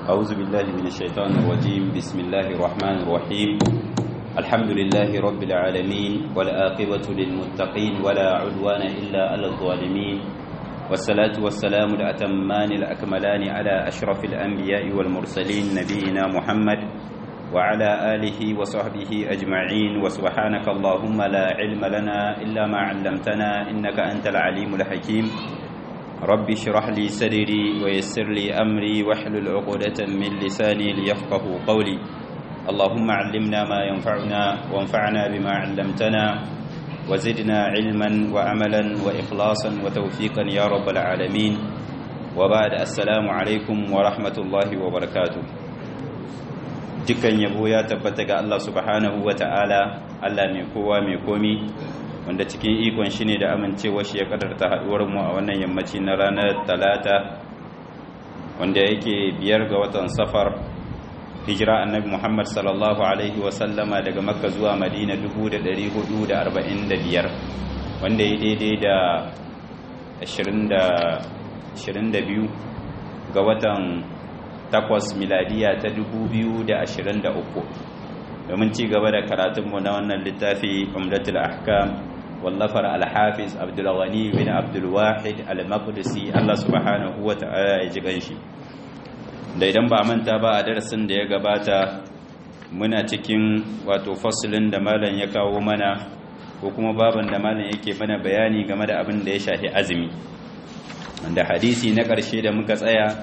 أعوذ بالله من الشيطان الرجيم بسم الله الرحمن الرحيم الحمد لله رب العالمين والآقبة للمتقين ولا عدوان إلا على الظالمين والصلاة والسلام الأتمان الأكملان على أشرف الأنبياء والمرسلين نبينا محمد وعلى آله وصحبه أجمعين وسبحانك اللهم لا علم لنا إلا ما علمتنا إنك أنت العليم الحكيم رب اشرح لي صدري ويسر لي أمري واحلل عقدة من لساني ليفقه قولي اللهم علمنا ما ينفعنا وانفعنا بما علمتنا وزدنا علما وعملا وإخلاصا وتوفيقا يا رب العالمين وبعد السلام عليكم ورحمة الله وبركاته dukkan yabo ya tabbata ga Allah subhanahu wa ta'ala Allah mai kowa mai komi wanda cikin ikon shi ne da amincewa shi ya kadarta haduwar mu a wannan yammaci na ranar talata wanda yake biyar ga watan safar hijira annabi Muhammad sallallahu alaihi wa sallama daga makka zuwa madina 1445 wanda ya daidai da 22 ga watan takwas miladiya ta 2023 domin ci gaba da karatunmu na wannan littafi umdatul ahkam wallafar alhafiz abdulghani bin abdulwahid al-maqdisi Allah subhanahu wa ta'ala ya ji ganshi da idan ba manta ba a darasin da ya gabata muna cikin wato fasilin da malam ya kawo mana ko kuma baban da malam yake mana bayani game da abin da ya shafi azumi da hadisi na ƙarshe da muka tsaya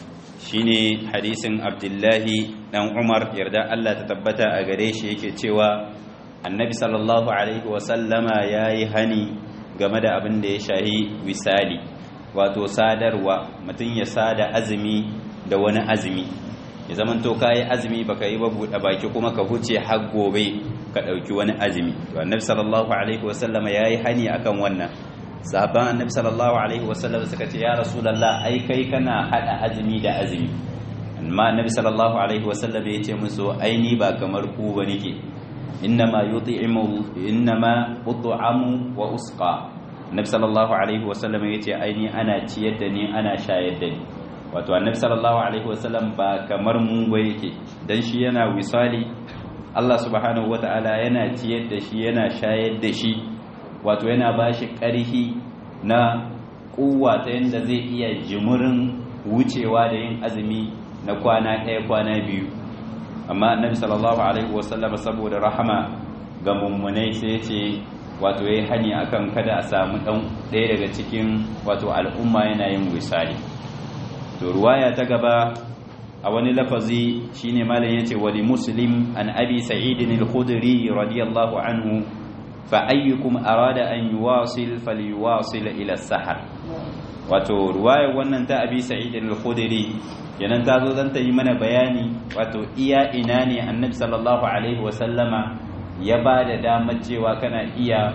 shine hadisin abdullahi dan umar yarda Allah ta tabbata a gare shi yake cewa annabi sallallahu alaihi wasallama ya yi hani game da abin da ya shahi wisali wato sadarwa mutum ya sada azumi da wani azumi ya zaman to kayi azumi baka yi ba buɗe baki kuma ka huce har gobe ka ɗauki wani azumi to annabi sallallahu alaihi wasallama ya yi hani akan wannan sahabban annabi sallallahu alaihi wasallam suka ce ya rasulullah ai kai kana hada azumi da azumi amma annabi sallallahu alaihi wasallam ya ce musu ai ni ba kamar ku ba nake innama yut'imu innama ut'amu wa usqa annabi sallallahu alaihi wasallam ya ce ai ni ana ciyar da ni ana shayar da ni wato annabi sallallahu alaihi wasallam ba kamar mu ba yake dan shi yana wisali Allah subhanahu wataala yana ciyar da shi yana shayar da shi wato yana ba shi ƙarfi na ƙuwa ta yadda zai iya jimurin wucewa da yin azumi na kwana ɗaya kwana biyu amma annabi sallallahu alaihi wasallam saboda rahama ga mummunai sai ce wato yayi hani akan kada a samu ɗan ɗaya daga cikin wato al'umma yana yin wisali to ruwaya ta gaba a wani lafazi shine malam yace wali muslim an abi sa'id al-khudri radiyallahu anhu fa'ayyukum arada an yuwasil falyuwasil ila sahar wato ruwayar wannan ta abi sa'id al-khudri yanan ta zo zan ta yi mana bayani wato iya ina ne annabi sallallahu alaihi wa sallama ya ba da damar cewa kana iya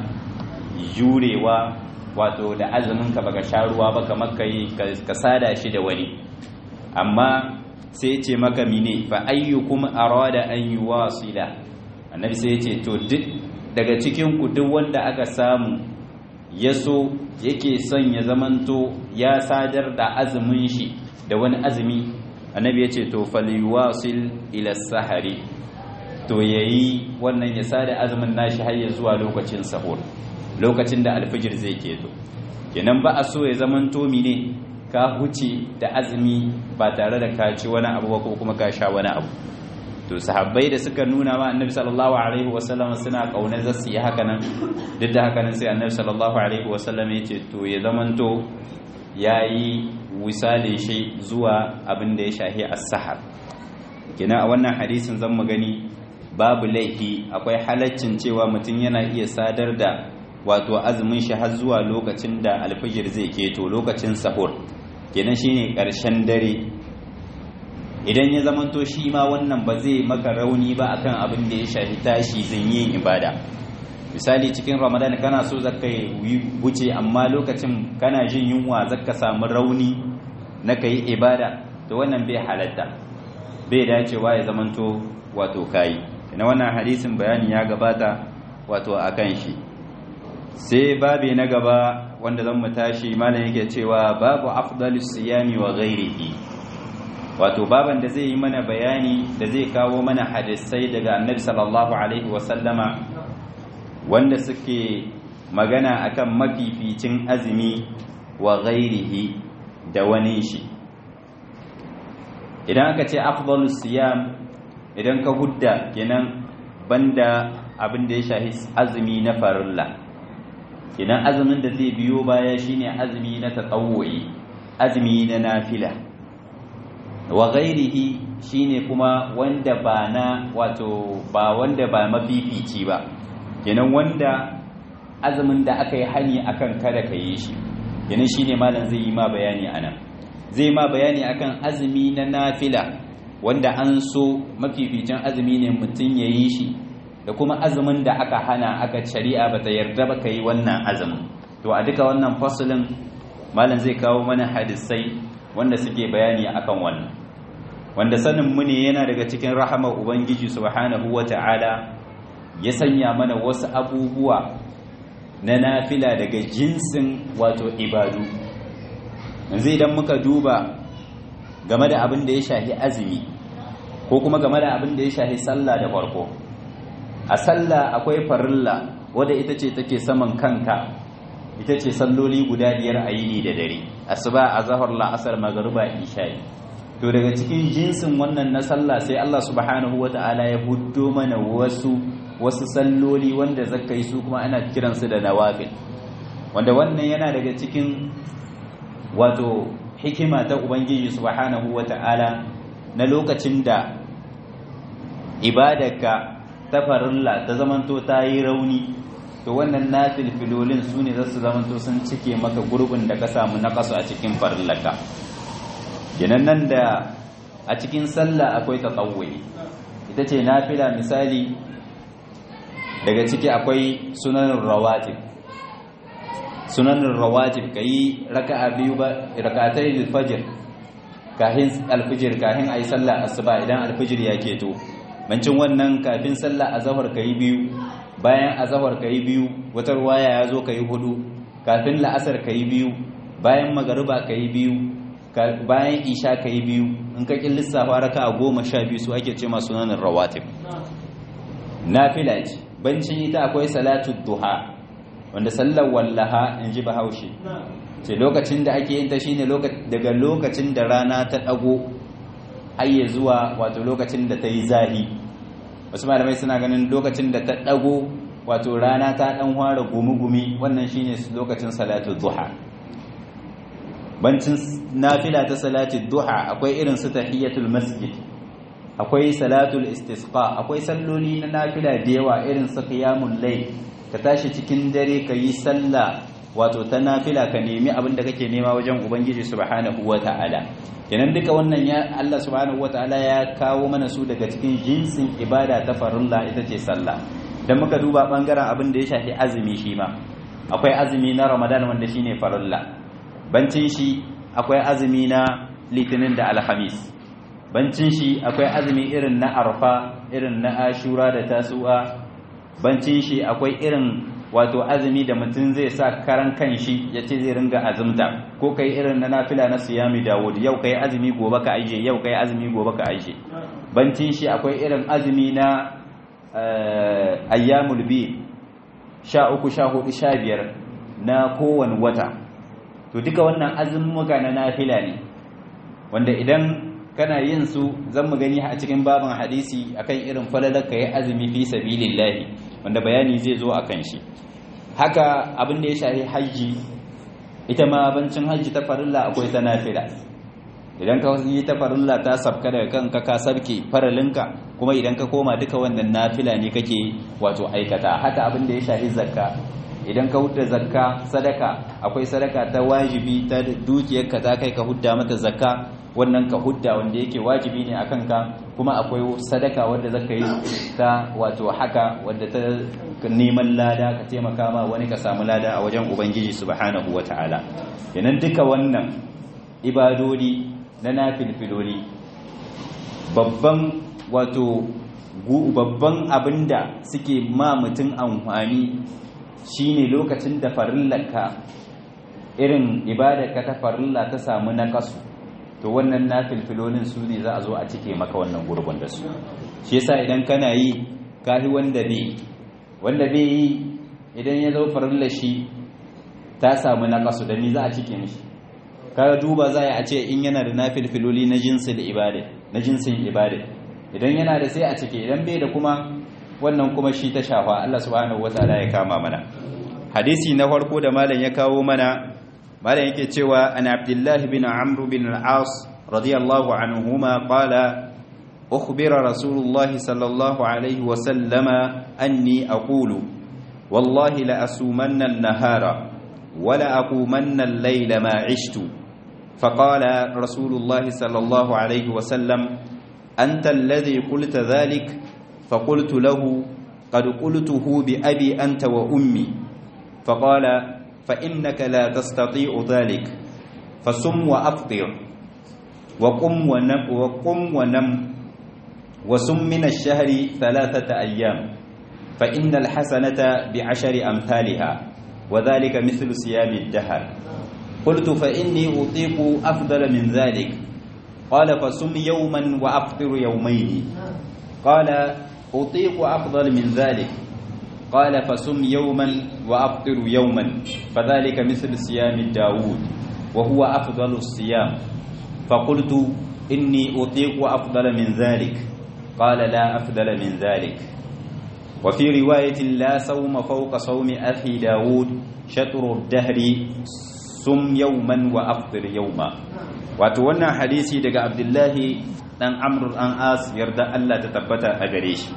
jurewa wato da azumin ka baka sha ruwa ba kamar kai ka sada shi da wani amma sai ce maka mine fa ayyukum arada an yuwasila annabi sai ya ce to duk daga cikin ku duk wanda aka samu ya so yake son ya zamanto ya sadar da azumin shi da wani azumi annabi ya ce to falyuwasil ila sahari to yayi wannan ya sada azumin nashi har ya zuwa lokacin sahur lokacin da alfijir zai keto kenan ba a so ya zamanto mine ka huce da azumi ba tare da ka ci wani abu ko kuma ka sha wani abu to sahabbai da suka nuna ma annabi sallallahu alaihi wasallam suna kaunar zasu yi haka nan duk da haka nan sai annabi sallallahu alaihi wasallam ya ce to ya zamanto yayi wisale shi zuwa abin da ya shahi as-sahar kina a wannan hadisin zan mu gani babu laifi akwai halaccin cewa mutum yana iya sadar da wato azumin shi har zuwa lokacin da alfijir zai keto lokacin sahur kenan shine karshen dare idan ya zamanto shi ma wannan ba zai maka rauni ba akan abin da ya shafi tashi yin ibada misali cikin ramadan kana so zaka yi wuce amma lokacin kana jin yunwa zaka samu rauni na kai ibada to wannan bai halatta bai dacewa ya zamanto wato kai ina wannan hadisin bayani ya gabata wato akan shi sai babi na gaba wanda zan mu tashi malam yake cewa babu afdalus siyami wa ghairihi wato baban da zai yi mana bayani da zai kawo mana hadisai daga annabi sallallahu alaihi wasallama wanda suke magana akan mafificin azumi wa ghairihi da wani shi idan aka ce afdalus siyam idan ka hudda kenan banda abin da ya shahi azumi na farilla kenan azumin da zai biyo baya shine azumi na tatawwu'i azumi na nafila wa ghairihi shine kuma wanda ba na wato ba wanda ba mafifici ba kenan wanda azumin da aka yi hani akan kada ka yi shi kenan shine malam zai yi ma bayani anan zai ma bayani akan azumi na nafila wanda an so mafificin azumi ne mutum ya yi shi da kuma azumin da aka hana aka shari'a ba ta yarda ba ka yi wannan azumin to a duka wannan fasulin malam zai kawo mana hadisai wanda suke bayani akan wannan wanda sanin mu ne yana daga cikin rahamar ubangiji subhanahu wata'ala ya sanya mana wasu abubuwa na nafila daga jinsin wato ibadu yanzu idan muka duba game da abin da ya shahi azumi ko kuma game da abin da ya shahi sallah da farko a sallah akwai farilla wadda ita ce take saman kanka ita ce salloli guda biyar a yini da dare asuba azhar la'asar magruba isha'i to daga cikin jinsin wannan na sallah sai Allah subhanahu wata'ala ya huddo mana wasu wasu salloli wanda zaka yi su kuma ana kiransu da nawafil wanda wannan yana daga cikin wato hikima ta ubangiji subhanahu wata'ala na lokacin da ibadarka ta farilla ta zamanto ta yi rauni to wannan nafil filolin su ne za su zamanto sun cike maka gurbin da ka samu na kasu a cikin farillaka kenan nan da a cikin sallah akwai tatawwuyi ita ce nafila misali daga ciki akwai sunanin rawatib sunanin rawatib kayi raka'a biyu ba rakatai alfajr kahin alfajr kahin ayi sallah asuba idan alfajr ya keto bancin wannan kafin sallah azhar kayi biyu bayan azhar kayi biyu wata ruwaya ya zo kayi hudu kafin la'asar kayi biyu bayan magariba kayi biyu bayan isha ka yi biyu in ka kin lissafa raka a goma sha biyu su ake ce masu nanin rawatib nafila ce bancin ita akwai salatu duha wanda sallar wallaha in ji bahaushe ce lokacin da ake yin ta shine daga lokacin da rana ta dago hayye zuwa wato lokacin da ta yi zahi wasu malamai suna ganin lokacin da ta dago wato rana ta dan fara gumi-gumi wannan shine lokacin salatu duha bancin nafila ta salatul duha akwai irin su tahiyatul masjid akwai salatul istisqa akwai salloli na nafila da yawa irin su qiyamul layl ka tashi cikin dare ka yi sallah wato ta nafila ka nemi abin da kake nema wajen ubangiji subhanahu wataala kenan duka wannan ya Allah subhanahu wataala ya kawo mana su daga cikin jinsin ibada ta farilla ita ce sallah dan muka duba bangaren abin da ya shafi azumi shi ma akwai azumi na ramadan wanda shine farilla bancin shi akwai azumi na litinin da alhamis bancin shi akwai azumi irin na arfa irin na ashura da tasu'a bancin shi akwai irin wato azumi da mutum zai sa karan kan shi ya ce zai ringa azumta ko kai irin na nafila na siyami dawud yau kai azumi gobe ka aije yau kai azumi gobe ka aije bancin shi akwai irin azumi na ayyamul bi sha uku sha hudu sha biyar na kowane wata to duka wannan azumuka na nafila ne wanda idan kana yin su zan mu gani a cikin babin hadisi akan irin falalar ka yi azumi fi sabilillahi wanda bayani zai zo akan shi haka abin da ya shafi hajji ita ma bancin hajji ta farilla akwai ta nafila idan ka yi ta farilla ta sabka daga kanka ka sabke faralinka kuma idan ka koma duka wannan nafila ne kake wato aikata haka abin da ya shafi zakka idan ka hudda zakka sadaka akwai sadaka ta wajibi ta dukiyarka ta kai ka hudda mata zakka wannan ka hudda wanda yake wajibi ne a kanka kuma akwai sadaka wadda zaka yi ta wato haka wadda ta neman lada ka taimaka ma wani ka samu lada a wajen ubangiji subhanahu wataala yanan duka wannan ibadodi na nafilfiloli babban wato babban abinda suke ma mutum amfani shine lokacin da farillarka irin ibadarka ta farilla ta samu nakasu to wannan nafilfilolin su ne za a zo a cike maka wannan gurbin da su shi yasa idan kana yi kahi wanda bai wanda bai yi idan ya zo farilla shi ta samu naqasu da ni za a cike mishi kaga duba za a ce in yana da nafilfiloli na jinsin ibada na jinsin ibada idan yana da sai a cike idan bai da kuma wannan kuma shi ta shafa Allah subhanahu wataala ya kama mana hadisi na farko da malam ya kawo mana malam yake cewa an abdullahi bin amr bin al-as radiyallahu anhuma qala ukhbira rasulullahi sallallahu alaihi wa sallama anni aqulu wallahi la asumanna an-nahara wa la aqumanna al-layla ma 'ishtu فقال رسول الله صلى الله عليه وسلم أنت الذي قلت ذلك فقلت له قد قلته بأبي أنت وأمي فقال فإنك لا تستطيع ذلك فصم وأفطر وقم ونم, وقم ونم وصم من الشهر ثلاثة أيام فإن الحسنة بعشر أمثالها وذلك مثل صيام الدهر قلت فإني أطيق أفضل من ذلك قال فصم يوما وأفطر يومين قال أطيق أفضل من ذلك قال فصم يوما وأفطر يوما فذلك مثل صيام داود وهو أفضل الصيام فقلت إني أطيق أفضل من ذلك قال لا أفضل من ذلك وفي رواية لا صوم فوق صوم أخي داود شطر الدهر sum yauman wa aftir yauma wato wannan hadisi daga abdullahi dan amr an as yarda Allah ta tabbata a gare shi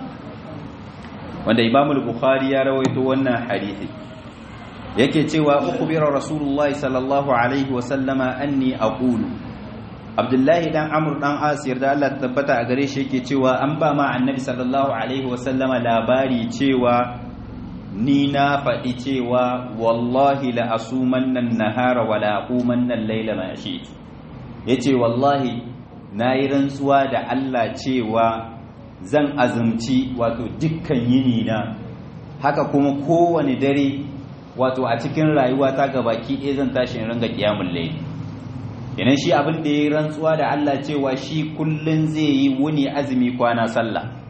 wanda imam al-bukhari ya rawaito wannan hadisi yake cewa ukhbira rasulullah sallallahu alaihi wa sallama anni aqulu abdullahi dan amr dan as yarda Allah ta tabbata a gare shi yake cewa an ba ma annabi sallallahu alaihi wa sallama labari cewa ni na faɗi cewa wallahi la asuman nan nahara wa la aquman nan laila ma shi yace wallahi nayi rantsuwa da Allah cewa zan azumci wato dukkan yini na haka kuma kowane dare wato a cikin rayuwa ta gabaki ɗaya zan tashi in ringa kiyamul layl idan shi abin da yayi rantsuwa da Allah cewa shi kullun zai yi wuni azumi kwana sallah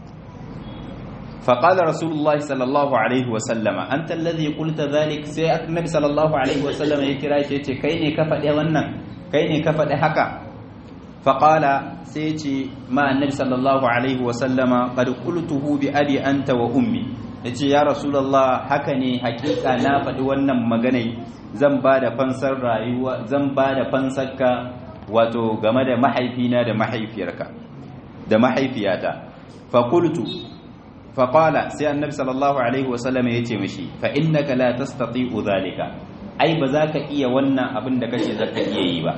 فقال رسول الله صلى الله عليه وسلم أنت الذي قلت ذلك سي النبي صلى الله عليه وسلم يكرا شي yace kai ne ka faɗi wannan kai ne ka faɗi haka faqala sai yace ma annabi sallallahu alaihi wasallama qad qultuhu bi abi anta wa ummi yace ya rasulullah haka ne hakika na faɗi wannan magana zan ba da fansar rayuwa zan ba da fansarka wato game da mahaifina da mahaifiyarka da mahaifiyata fa qultu faƙala sai annabi sallallahu alaihi wasallam ya ce mishi fa innaka la tastati'u zalika ai ba za ka iya wannan abin da kace za ka iya yi ba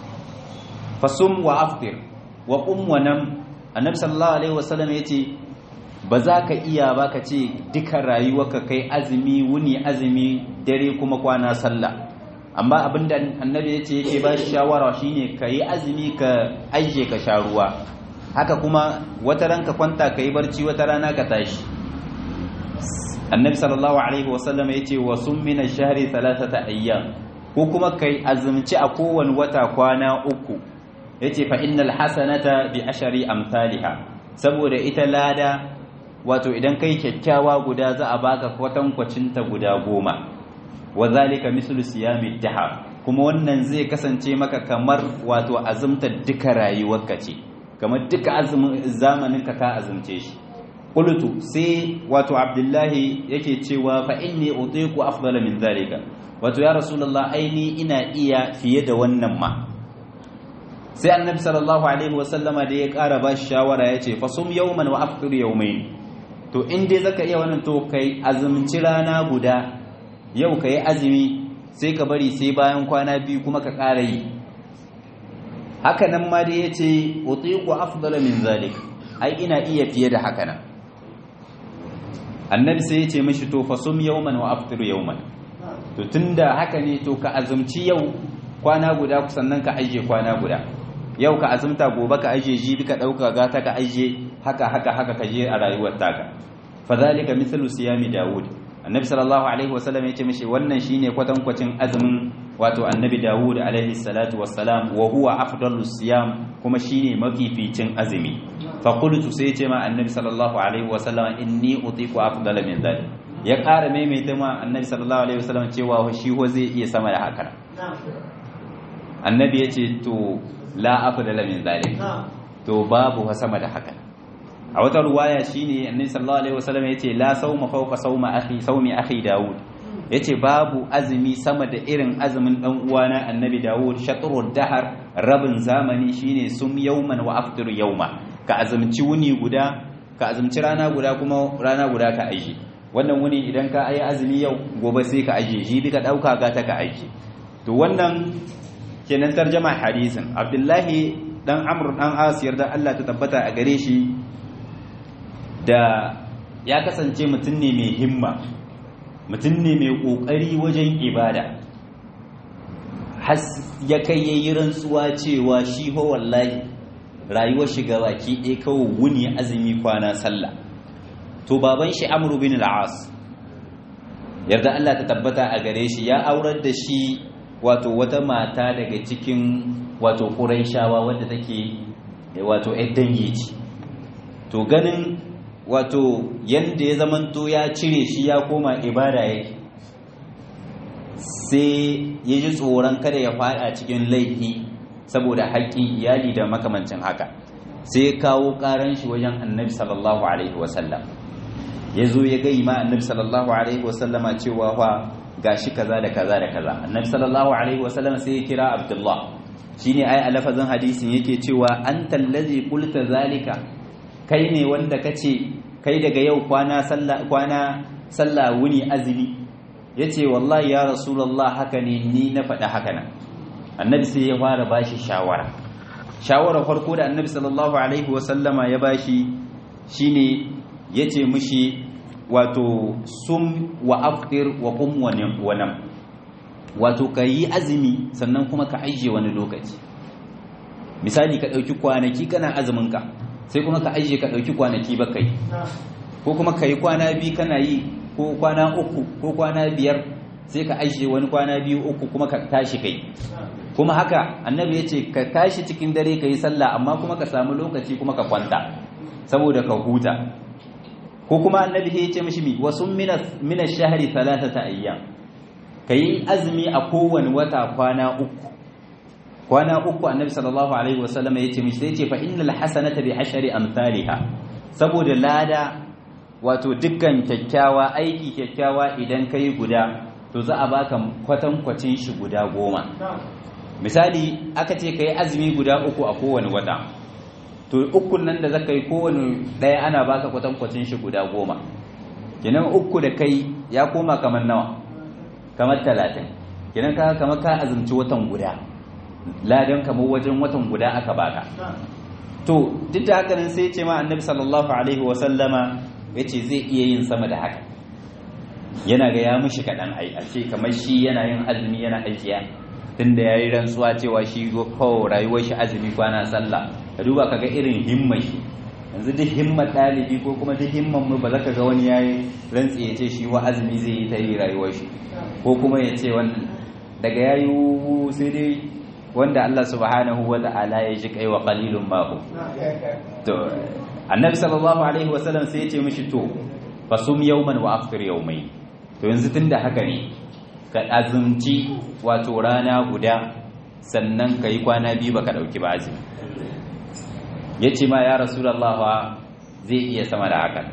fasum wa aftir wa qum wa nam annabi sallallahu alaihi wasallam ya ce ba za ka iya ba ka ce duka rayuwarka kai azumi wuni azumi dare kuma kwana sallah amma abinda annabi ya ce yake ba shi shawara shine ka yi azumi ka aije ka sha ruwa haka kuma wata ranka kwanta ka yi barci wata rana ka tashi annabi sallallahu alaihi wasallam ya ce wa sun mina shahari talatata ayyam ko kuma kai azumci a kowane wata kwana uku ya ce fa innal hasanata bi ashari amsaliha saboda ita lada wato idan kai kyakkyawa guda za a baka kwatankwacinta guda goma wa zalika mislu siyami dahar kuma wannan zai kasance maka kamar wato azumtar duka rayuwarka ce kamar duka azumin zamanin ka ka azumce shi qultu sai wato abdullahi yake cewa fa inni utiqu afdala min zalika wato ya rasulullah aini ina iya fiye da wannan ma sai annabi sallallahu alaihi wasallama da ya ƙara ba shi shawara ya ce fasum yawman wa aftir yawmain to in dai zaka iya wannan to kai azumci rana guda yau kai azumi sai ka bari sai bayan kwana biyu kuma ka ƙara yi haka nan ma dai yace utiqu afdala min zalik ai ina iya fiye da haka nan annabi sai yace mishi to fasum yawman wa aftir yawman to tunda haka ne to ka azumci yau kwana guda sannan ka ajiye kwana guda yau ka azumta gobe ka ajiye jibi ka dauka gata ka ajiye haka haka haka ka je a rayuwar taka fadhalika mithlu siyami daud annabi sallallahu alaihi wasallam yace mishi wannan shine kwatankwacin azumin wato annabi Dawud alaihi salatu wassalam wa huwa afdalus siyam kuma shine mafificin azumi fa qultu sai ce ma annabi sallallahu alaihi wasallam inni utiqu afdala min dhalik ya ƙara maimaita ma annabi sallallahu alaihi wasallam cewa shi ho zai iya sama da haka annabi ya ce to la afdala min dhalik to babu sama da haka a wata ruwaya shine annabi sallallahu alaihi wasallam yace la sawma fawqa sawma akhi sawmi akhi daud yace babu azumi sama da irin azumin dan uwana annabi daud shatrud dahar rabin zamani shine sum yawman wa aftir yawma ka azumci wuni guda ka azumci rana guda kuma rana guda ka aiki wannan wuni idan ka ayi azumi yau gobe sai ka aje shi ka dauka ga ta ka aiki to wannan kenan tarjama hadisin abdullahi dan amr dan asiyar da Allah ta tabbata a gare shi da ya kasance mutum ne mai himma mutum ne mai ƙoƙari wajen ibada has ya kai yayi rantsuwa cewa shi ho wallahi rayuwar shiga baki ɗaya kawai wuni azumi kwana sallah to baban shi amru bin al-as yarda Allah ta tabbata a gare shi ya aurar da shi wato wata mata daga cikin wato quraishawa wadda take wato ƴan dangi ce to ganin wato yadda ya zamanto ya cire shi ya koma ibada yake sai ya ji tsoron kada ya fada cikin laifi saboda haƙƙin iyali da makamancin haka sai ya kawo ƙaran shi wajen annabi sallallahu alaihi wasallam ya zo ya gai ma annabi sallallahu alaihi wasallama cewa fa gashi kaza da kaza da kaza annabi sallallahu alaihi wasallama sai ya kira abdullah shine ai a lafazin hadisin yake cewa anta allazi qulta zalika kai ne wanda kace kai daga yau kwana sallah kwana sallah wuni azumi yace wallahi ya rasulullah haka ne ni na faɗa haka nan annabi sai ya fara bashi shawara shawara farko da annabi sallallahu alaihi wasallama ya bashi shine yace mishi wato sum wa aftir wa qum wa nam wato kayi azumi sannan kuma ka ajiye wani lokaci misali ka dauki kwanaki kana azumin ka sai kuma ka ajiye ka ɗauki kwanaki ba kai ko kuma ka yi kwana biyu kana yi ko kwana uku ko kwana biyar sai ka ajiye wani kwana biyu uku kuma ka tashi kai kuma haka annabi ya ce ka tashi cikin dare ka yi sallah amma kuma ka samu lokaci kuma ka kwanta saboda ka huta ko kuma annabi ya ce mishi mi wasu mina shahari talatata ayyam ka yi azumi a kowane wata kwana uku kwana uku annabi sallallahu alaihi wasallam ya ce mishi sai ce fa innal hasanata bi ashari amsalha saboda lada wato dukkan kyakkyawa aiki kyakkyawa idan kai guda to za a baka kwatan kwacin shi guda goma misali aka ce kai azumi guda uku a kowane wata to ukun nan da zaka yi kowane daya ana baka kwatan kwacin shi guda goma kenan uku da kai ya koma kamar nawa kamar talatin kenan ka kamar ka azumci watan guda ladan kamar wajen watan guda aka baka to duk da haka nan sai ce ma annabi sallallahu alaihi wa sallama yace zai iya yin sama da haka yana ga ya mishi kadan ai a ce kamar shi yana yin azumi yana ajiya tunda yayi rantsuwa cewa shi ko rayuwar shi azumi kwana sallah ka duba kaga irin himmar shi yanzu duk himmar ɗalibi ko kuma duk himmar mu ba za ka ga wani yayi rantsi ya ce shi wa azumi zai yi ta yi rayuwar shi ko kuma ya ce wannan daga yayi sai dai wanda Allah subhanahu wa ta'ala ya ji kai wa qalilun ma hu to annabi sallallahu alaihi wasallam sai ya ce mishi to fasum yawman wa aftir yawmai to yanzu tunda haka ne ka azumci wato rana guda sannan kai kwana biyu baka dauki ba azumi yace ma ya rasulullah zai iya sama da haka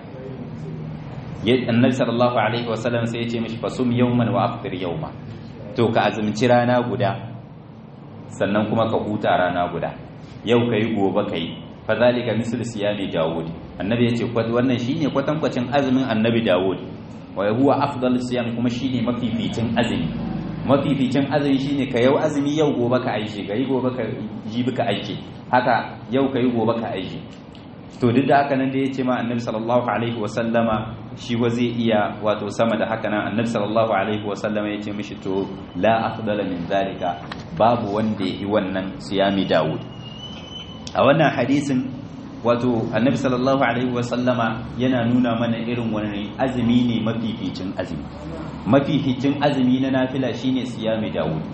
annabi sallallahu alaihi wasallam sai ya ce mishi fasum yawman wa aftir yawma to ka azumci rana guda sannan kuma ka huta rana guda yau kai gobe kai fa zalika mislu siyami daud annabi yace wannan shine kwatankwacin azumin annabi daud wa huwa afdal siyam kuma shine mafificin azumi mafificin azumi shine ka yau azumi yau gobe ka aiki kai gobe ka jibi ka aiki haka yau kai gobe ka aiki to duk da haka nan da yace ma annabi sallallahu alaihi wa sallama shi wa zai iya wato sama da haka nan annabi sallallahu alaihi wa sallama yace mishi to la afdala min zalika babu wanda yi wannan siyami Dawud a wannan hadisin wato annabi sallallahu alaihi wasallama yana nuna mana irin wani azumi ne mafificin azumi mafificin azumi na nafila shine siyami Dawud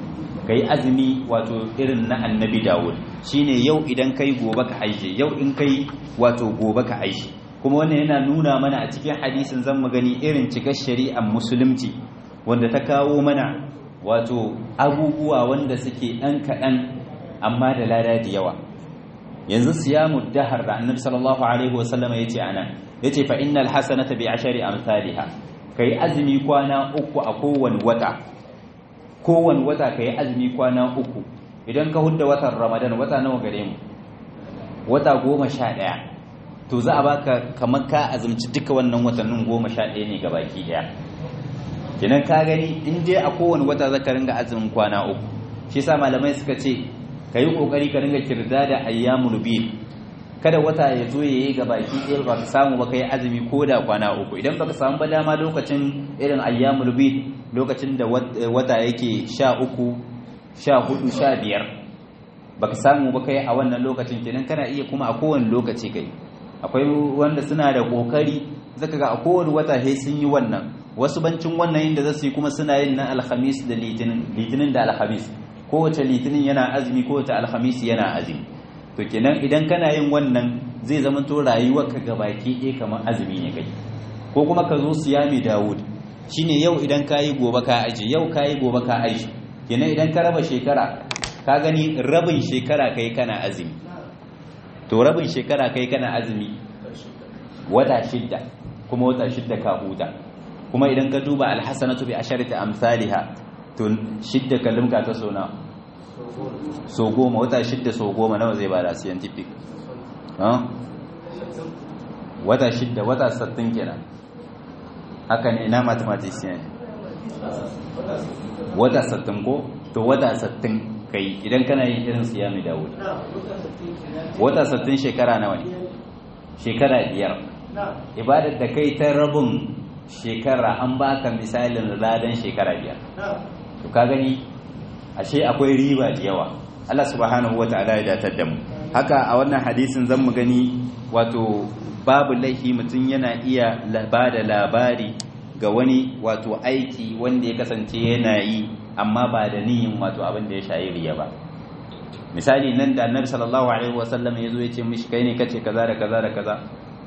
kai azumi wato irin na annabi dawud shine yau idan kai gobe ka aishe yau in kai wato gobe ka aishe kuma wannan yana nuna mana a cikin hadisin zan mu gani irin cikar shari'ar musulunci wanda ta kawo mana wato abubuwa wanda suke ɗan kaɗan amma da lada da yawa yanzu siyamu dahar da annabi sallallahu alaihi wasallam ya ce ana ya ce fa innal hasanata bi ashari amsalha kai azumi kwana uku a kowane wata kowane wata kai azumi kwana uku idan ka hudda watan ramadan wata nawa gare mu wata goma sha ɗaya to za a baka kamar ka azumci duka wannan watannin goma sha ɗaya ne gabaki ɗaya kenan ka gani in je a kowane wata zaka ringa azumin kwana uku shi yasa malamai suka ce ka yi kokari ka ringa kirda da ayyamul bid kada wata ya zo yayi ga baki ɗaya ba ka samu ba kai azumi ko da kwana uku idan baka samu ba dama lokacin irin ayyamul bid lokacin da wata yake sha uku sha hudu sha biyar baka samu ba kai a wannan lokacin kenan kana iya kuma a kowane lokaci kai akwai wanda suna da kokari zaka ga a kowane wata sai sun yi wannan wasu bancin wannan inda za su yi kuma suna yin na alhamis da litinin litinin da alhamis kowace litinin yana azumi kowace alhamis yana azumi to kenan idan kana yin wannan zai zama to rayuwarka gabaki ɗaya kamar azumi ne kai ko kuma ka zo siyami dawud shine yau idan ka yi gobe ka aji yau ka yi gobe ka aji kenan idan ka raba shekara ka gani rabin shekara kai kana azumi to rabin shekara kai kana azumi wata shidda kuma wata shidda ka huta kuma idan ka duba alhasanatu bi asharati amsalha to shidda kallum ka ta sona so goma wata shidda so goma nawa zai bada scientific wata shidda wata sattin kenan haka ne na mathematician wata sattin ko to wata sattin kai idan kana yin irin siyami dawud wata sattin shekara nawa ne shekara biyar ibadar da kai ta rabin shekara an baka misalin ladan shekara biyar to ka gani ashe akwai riba da yawa Allah subhanahu wata'ala ya datar da mu haka a wannan hadisin zan mu gani wato babu laifi mutum yana iya ba da labari ga wani wato aiki wanda ya kasance yana yi amma ba da niyin wato abin da ya shayi riya ba misali nan da annabi sallallahu alaihi wasallam ya zo ya ce mishi kai ne kace kaza da kaza da kaza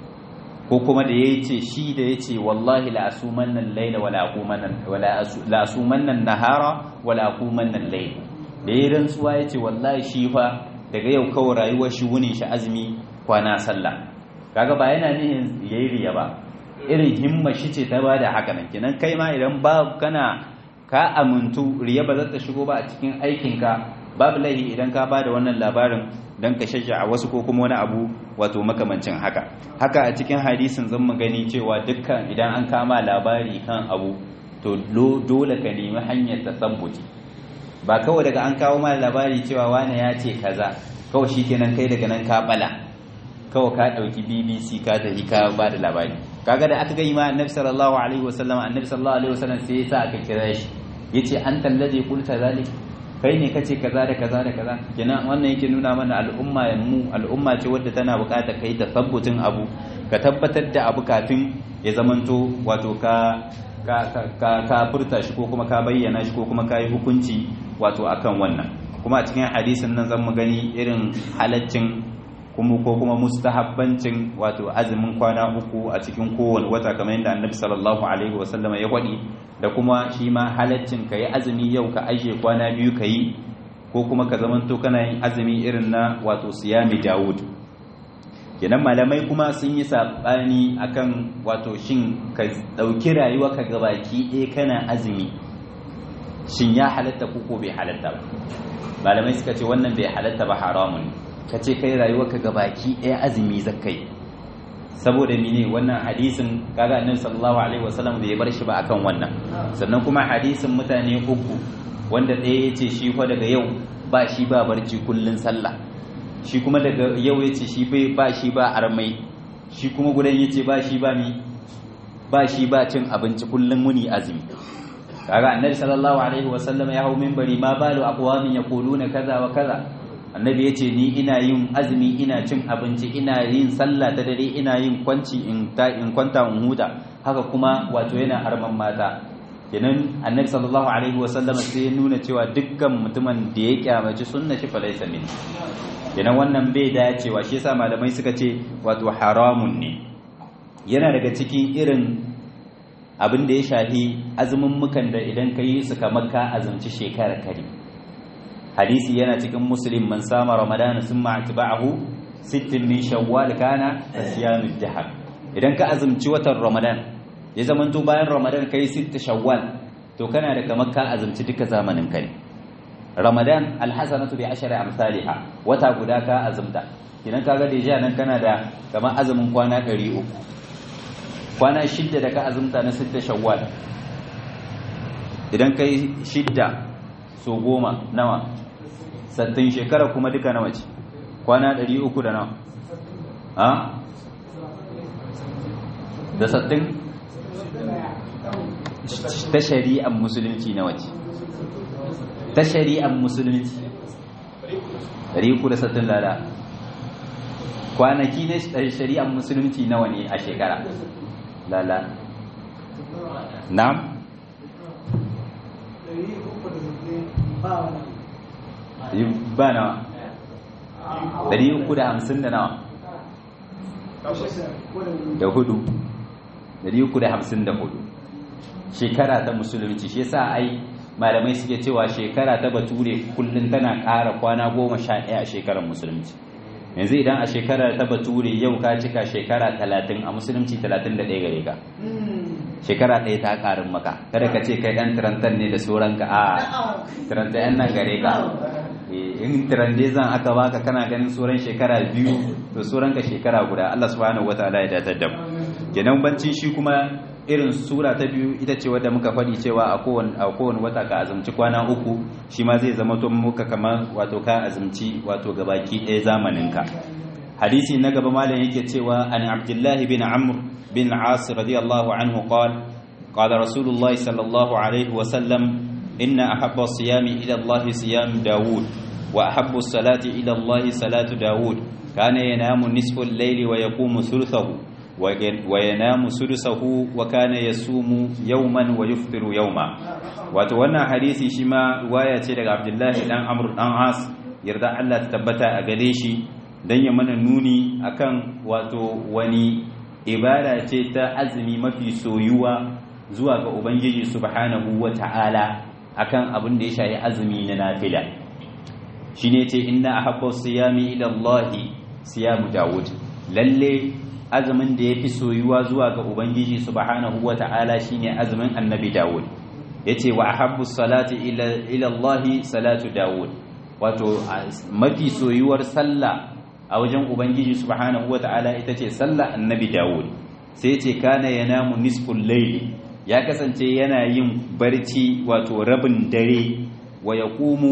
ko kuma da ya ce shi da ya ce wallahi la asumanna al-laila wala aqumanna wala la asumanna an-nahara wala aqumanna al-layl da ya rantsuwa ya ce wallahi shi fa daga yau kawai rayuwar shi wunin shi azumi kwana sallah kaga ba yana nihin yayi riya ba irin himma shi ce ta bada haka nan kenan kai ma idan ba kana ka amintu riya ba za ta shigo ba a cikin aikinka babu laihi idan ka bada wannan labarin don ka shajja a wasu ko kuma wani abu wato makamancin haka haka a cikin hadisin zan mu gani cewa dukkan idan an kama labari kan abu to dole ka nemi hanyar tasabbuti ba kawai daga an kawo ma labari cewa wane ya ce kaza kawai shikenan kai daga nan ka bala kawai ka dauki BBC ka tafi ka ba da labari kaga da aka gani ma annabi sallallahu alaihi wasallam annabi sallallahu alaihi wasallam sai ya sa aka kira shi yace anta alladhi qulta zalik kai ne kace kaza da kaza da kaza kenan wannan yake nuna mana al'umma mu al'umma ce wadda tana buƙatar kai tasabbutin abu ka tabbatar da abu kafin ya zamanto wato ka ka ka ka furta shi ko kuma ka bayyana shi ko kuma ka yi hukunci wato akan wannan kuma a cikin hadisin nan zan mu gani irin halaccin kuma ko kuma mustahabbancin wato azumin kwana uku a cikin kowane wata kamar yadda annabi sallallahu alaihi wasallam ya kwadi da kuma shi ma halaccin ka yi azumi yau ka ajiye kwana biyu ka yi ko kuma ka zamanto kana yin azumi irin na wato siyami dawud kenan malamai kuma sun yi saɓani akan wato shin ka ɗauki rayuwa ka gabaki ɗaya kana azumi shin ya halatta ko bai halatta ba malamai suka ce wannan bai halatta ba haramun ka ce kai rayuwa ka gabaki ɗaya azumi zakai saboda mine wannan hadisin kaga annabi sallallahu alaihi wasallam bai bar shi ba akan wannan sannan kuma hadisin mutane uku wanda ɗaya yace shi fa daga yau ba shi ba barci kullun sallah shi kuma daga yau yace shi bai ba shi ba armai shi kuma gudan yace ba shi ba mi ba shi ba cin abinci kullun muni azumi kaga annabi sallallahu alaihi wasallam ya hau minbari ma balu aqwamin yaquluna kaza wa kaza annabi yace ni ina yin azumi ina cin abinci ina yin sallah ta dare ina yin kwanci in ta in kwanta in huta haka kuma wato yana harman mata kenan annabi sallallahu alaihi wasallam sai ya nuna cewa dukkan mutumin da ya kyamaci sunna shi fa laysa min kenan wannan bai dacewa shi yasa malamai suka ce wato haramun ne yana daga cikin irin abin da ya shafi azumin mukan da idan ka yi su kamar ka azumci shekara kare hadisi yana cikin muslim man sama ramadana sun ma'atba'ahu sittin min shawwal kana asiyamid dahar idan ka azumci watan ramadan ya zamanto bayan ramadan kai sitta shawwal to kana da kamar ka azumci duka zamanin ka ne ramadan alhasanatu bi ashri amsalha wata guda ka azumta idan kaga deja nan kana da kamar azumin kwana 300 kwana shidda da ka azumta na sitta shawwal idan kai shidda so goma nawa sattin shekara kuma duka nawa ce kwana 300 da nawa ha da sattin ta shari'ar musulunci na wace ta shari'ar musulunci 360 lada kwanaki na shari'ar musulunci nawa ne a shekara lala na'am ba nawa 350 da nawa da hudu 354 shekara ta musulunci shi yasa ai malamai suke cewa shekara ta bature kullum tana ƙara kwana goma sha ɗaya a shekarar musulunci yanzu idan a shekarar ta bature yau ka cika shekara talatin a musulunci talatin da ɗaya gare ka shekara ɗaya ta ƙarin maka kada ka ce kai ɗan tirantar ne da sauranka a tirantar yan nan gare ka in tirande zan aka baka kana ganin sauran shekara biyu to sauranka shekara guda Allah subhanahu wataala ya datar da mu kenan bancin shi kuma irin sura ta biyu ita ce wadda muka faɗi cewa a kowane wata ka azumci kwana uku shi ma zai zama to muka kamar wato ka azumci wato gabaki ɗaya zamaninka hadisi na gaba malam yake cewa an abdullahi bin amr bin as radiyallahu anhu qala qala rasulullah sallallahu alaihi wa sallam inna ahabba siyami ila allah siyam daud wa ahabbu salati ila allah salatu daud kana yanamu nisfu al-layli wa yaqumu thuluthahu وينام سدسه وكان يصوم يوما ويفطر يوما wato wannan hadisi shi ma riwaya ce daga Abdullahi dan Amr dan As yarda Allah ta tabbata a gare shi dan ya mana nuni akan wato wani ibada ce ta azumi mafi soyuwa zuwa ga Ubangiji subhanahu wata'ala akan abin da ya shafi azumi na nafila shine ce inna ahabba siyami ila Allah siyamu Dawud lalle azumin da ya fi soyuwa zuwa ga Ubangiji subhanahu wa ta'ala shi ne azumin annabi Dawud ya ce wa ahabbu salati ilallahi salatu Dawud wato mafi soyuwar sallah a wajen Ubangiji subhanahu wa ta'ala ita ce sallah annabi Dawud sai ce kana ya namu nisful laili ya kasance yana yin barci wato rabin dare wa ya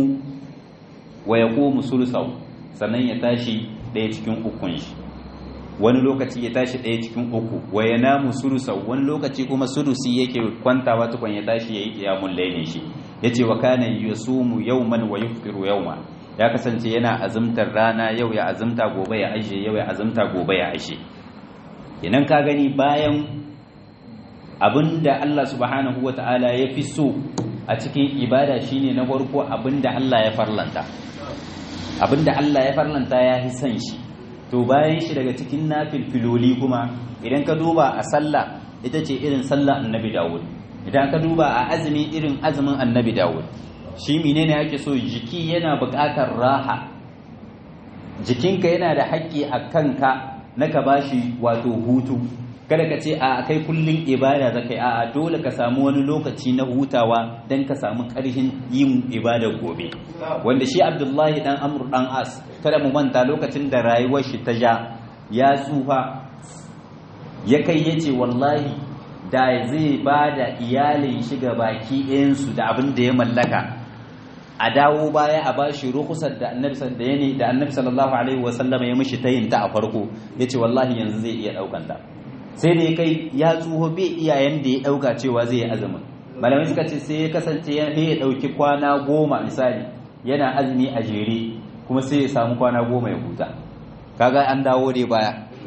ƙumu sulusau sannan ya tashi ɗaya cikin ukun shi wani lokaci ya tashi ɗaya cikin uku wa ya namu sudusa wani lokaci kuma sudusi yake kwantawa tukun ya tashi ya yi ƙiyamun lailin shi ya ce wa kana yasumu yawman wa yuftiru yawma ya kasance yana azumtar rana yau ya azumta gobe ya ashe yau ya azumta gobe ya ashe idan ka gani bayan abinda Allah subhanahu wata'ala ya fi so a cikin ibada shine na farko abinda Allah ya farlanta abinda Allah ya farlanta ya fi son shi to bayan shi daga cikin nafilfiloli kuma idan ka duba a sallah ita ce irin sallah annabi dawud idan ka duba a azumi irin azumin annabi dawud shi menene ake so jiki yana buƙatar raha jikinka yana da haƙƙi a kanka na ka bashi wato hutu kada ka ce a kai kullum ibada za kai a dole ka samu wani lokaci na hutawa don ka samu ƙarfin yin ibada gobe wanda shi abdullahi dan amur dan as kada mu manta lokacin da rayuwar shi ta ja ya tsufa ya kai ya ce wallahi da zai ba da iyalin shiga baki ɗayansu da abin da ya mallaka a dawo baya a ba shi rukusar da annabi da annabi sallallahu alaihi wasallam ya mishi tayinta a farko ya ce wallahi yanzu zai iya ɗaukanta sai da ya kai ya tsoho bai iyayen da ya ɗauka cewa zai yi azumin malamai suka ce sai ya kasance ya ya ɗauki kwana goma misali yana azumi a jere kuma sai ya samu kwana goma ya huta kaga an dawo dai baya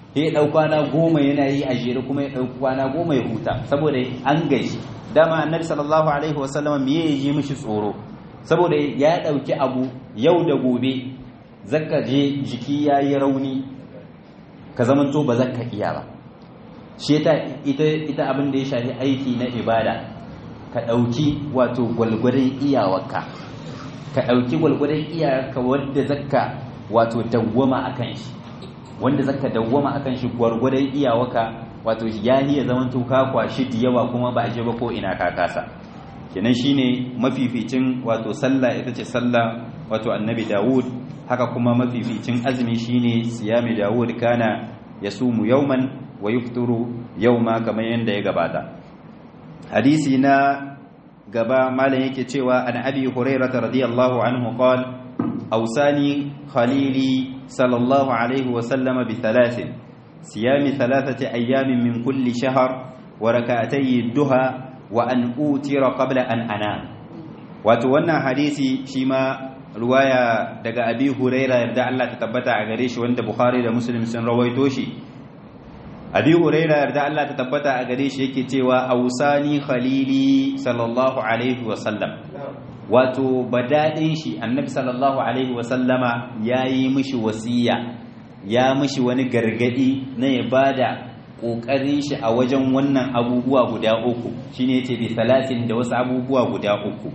sai ya ɗau kwana goma yana yi a jere kuma ya ɗau kwana goma ya huta saboda an gaji dama annabi sallallahu alaihi wasallam me ya ji mishi tsoro saboda ya ɗauki abu yau da gobe zaka je jiki ya yi rauni ka zamanto ba zaka iya ba shi ita ita abin da ya shafi aiki na ibada ka ɗauki wato gwalgwadon iyawarka ka ɗauki gwalgwadon iyawarka wadda zaka wato dawwama a kan shi wanda zaka dawwama a kan shi gwargwadon iyawarka wato ya iya zaman ka kwashi da yawa kuma ba a je ba ko ina ka kasa kenan shine mafificin wato sallah ita ce sallah wato annabi dawud haka kuma mafificin azumi shine siyami dawud kana yasumu yawman wa yufturu yawma kamar yanda ya gabata hadisi na gaba malam yake cewa an abi hurairah radiyallahu anhu qala awsani khalili sallallahu alaihi wa sallama bi thalathin siyami thalathati ayamin min kulli shahr wa rak'atay duha wa an utira qabla an anam wato wannan hadisi shi ma ruwaya daga abi huraira yarda Allah ta tabbata a gare shi wanda bukhari da muslim sun rawaito shi abi huraira yarda Allah ta tabbata a gare shi yake cewa ausani khalili sallallahu alaihi wa sallam wato badadin shi annabi sallallahu alaihi wa sallama yayi mishi wasiya ya mishi wani gargadi na ya bada kokarin shi a wajen wannan abubuwa guda uku shine yace bi salatin da wasu abubuwa guda uku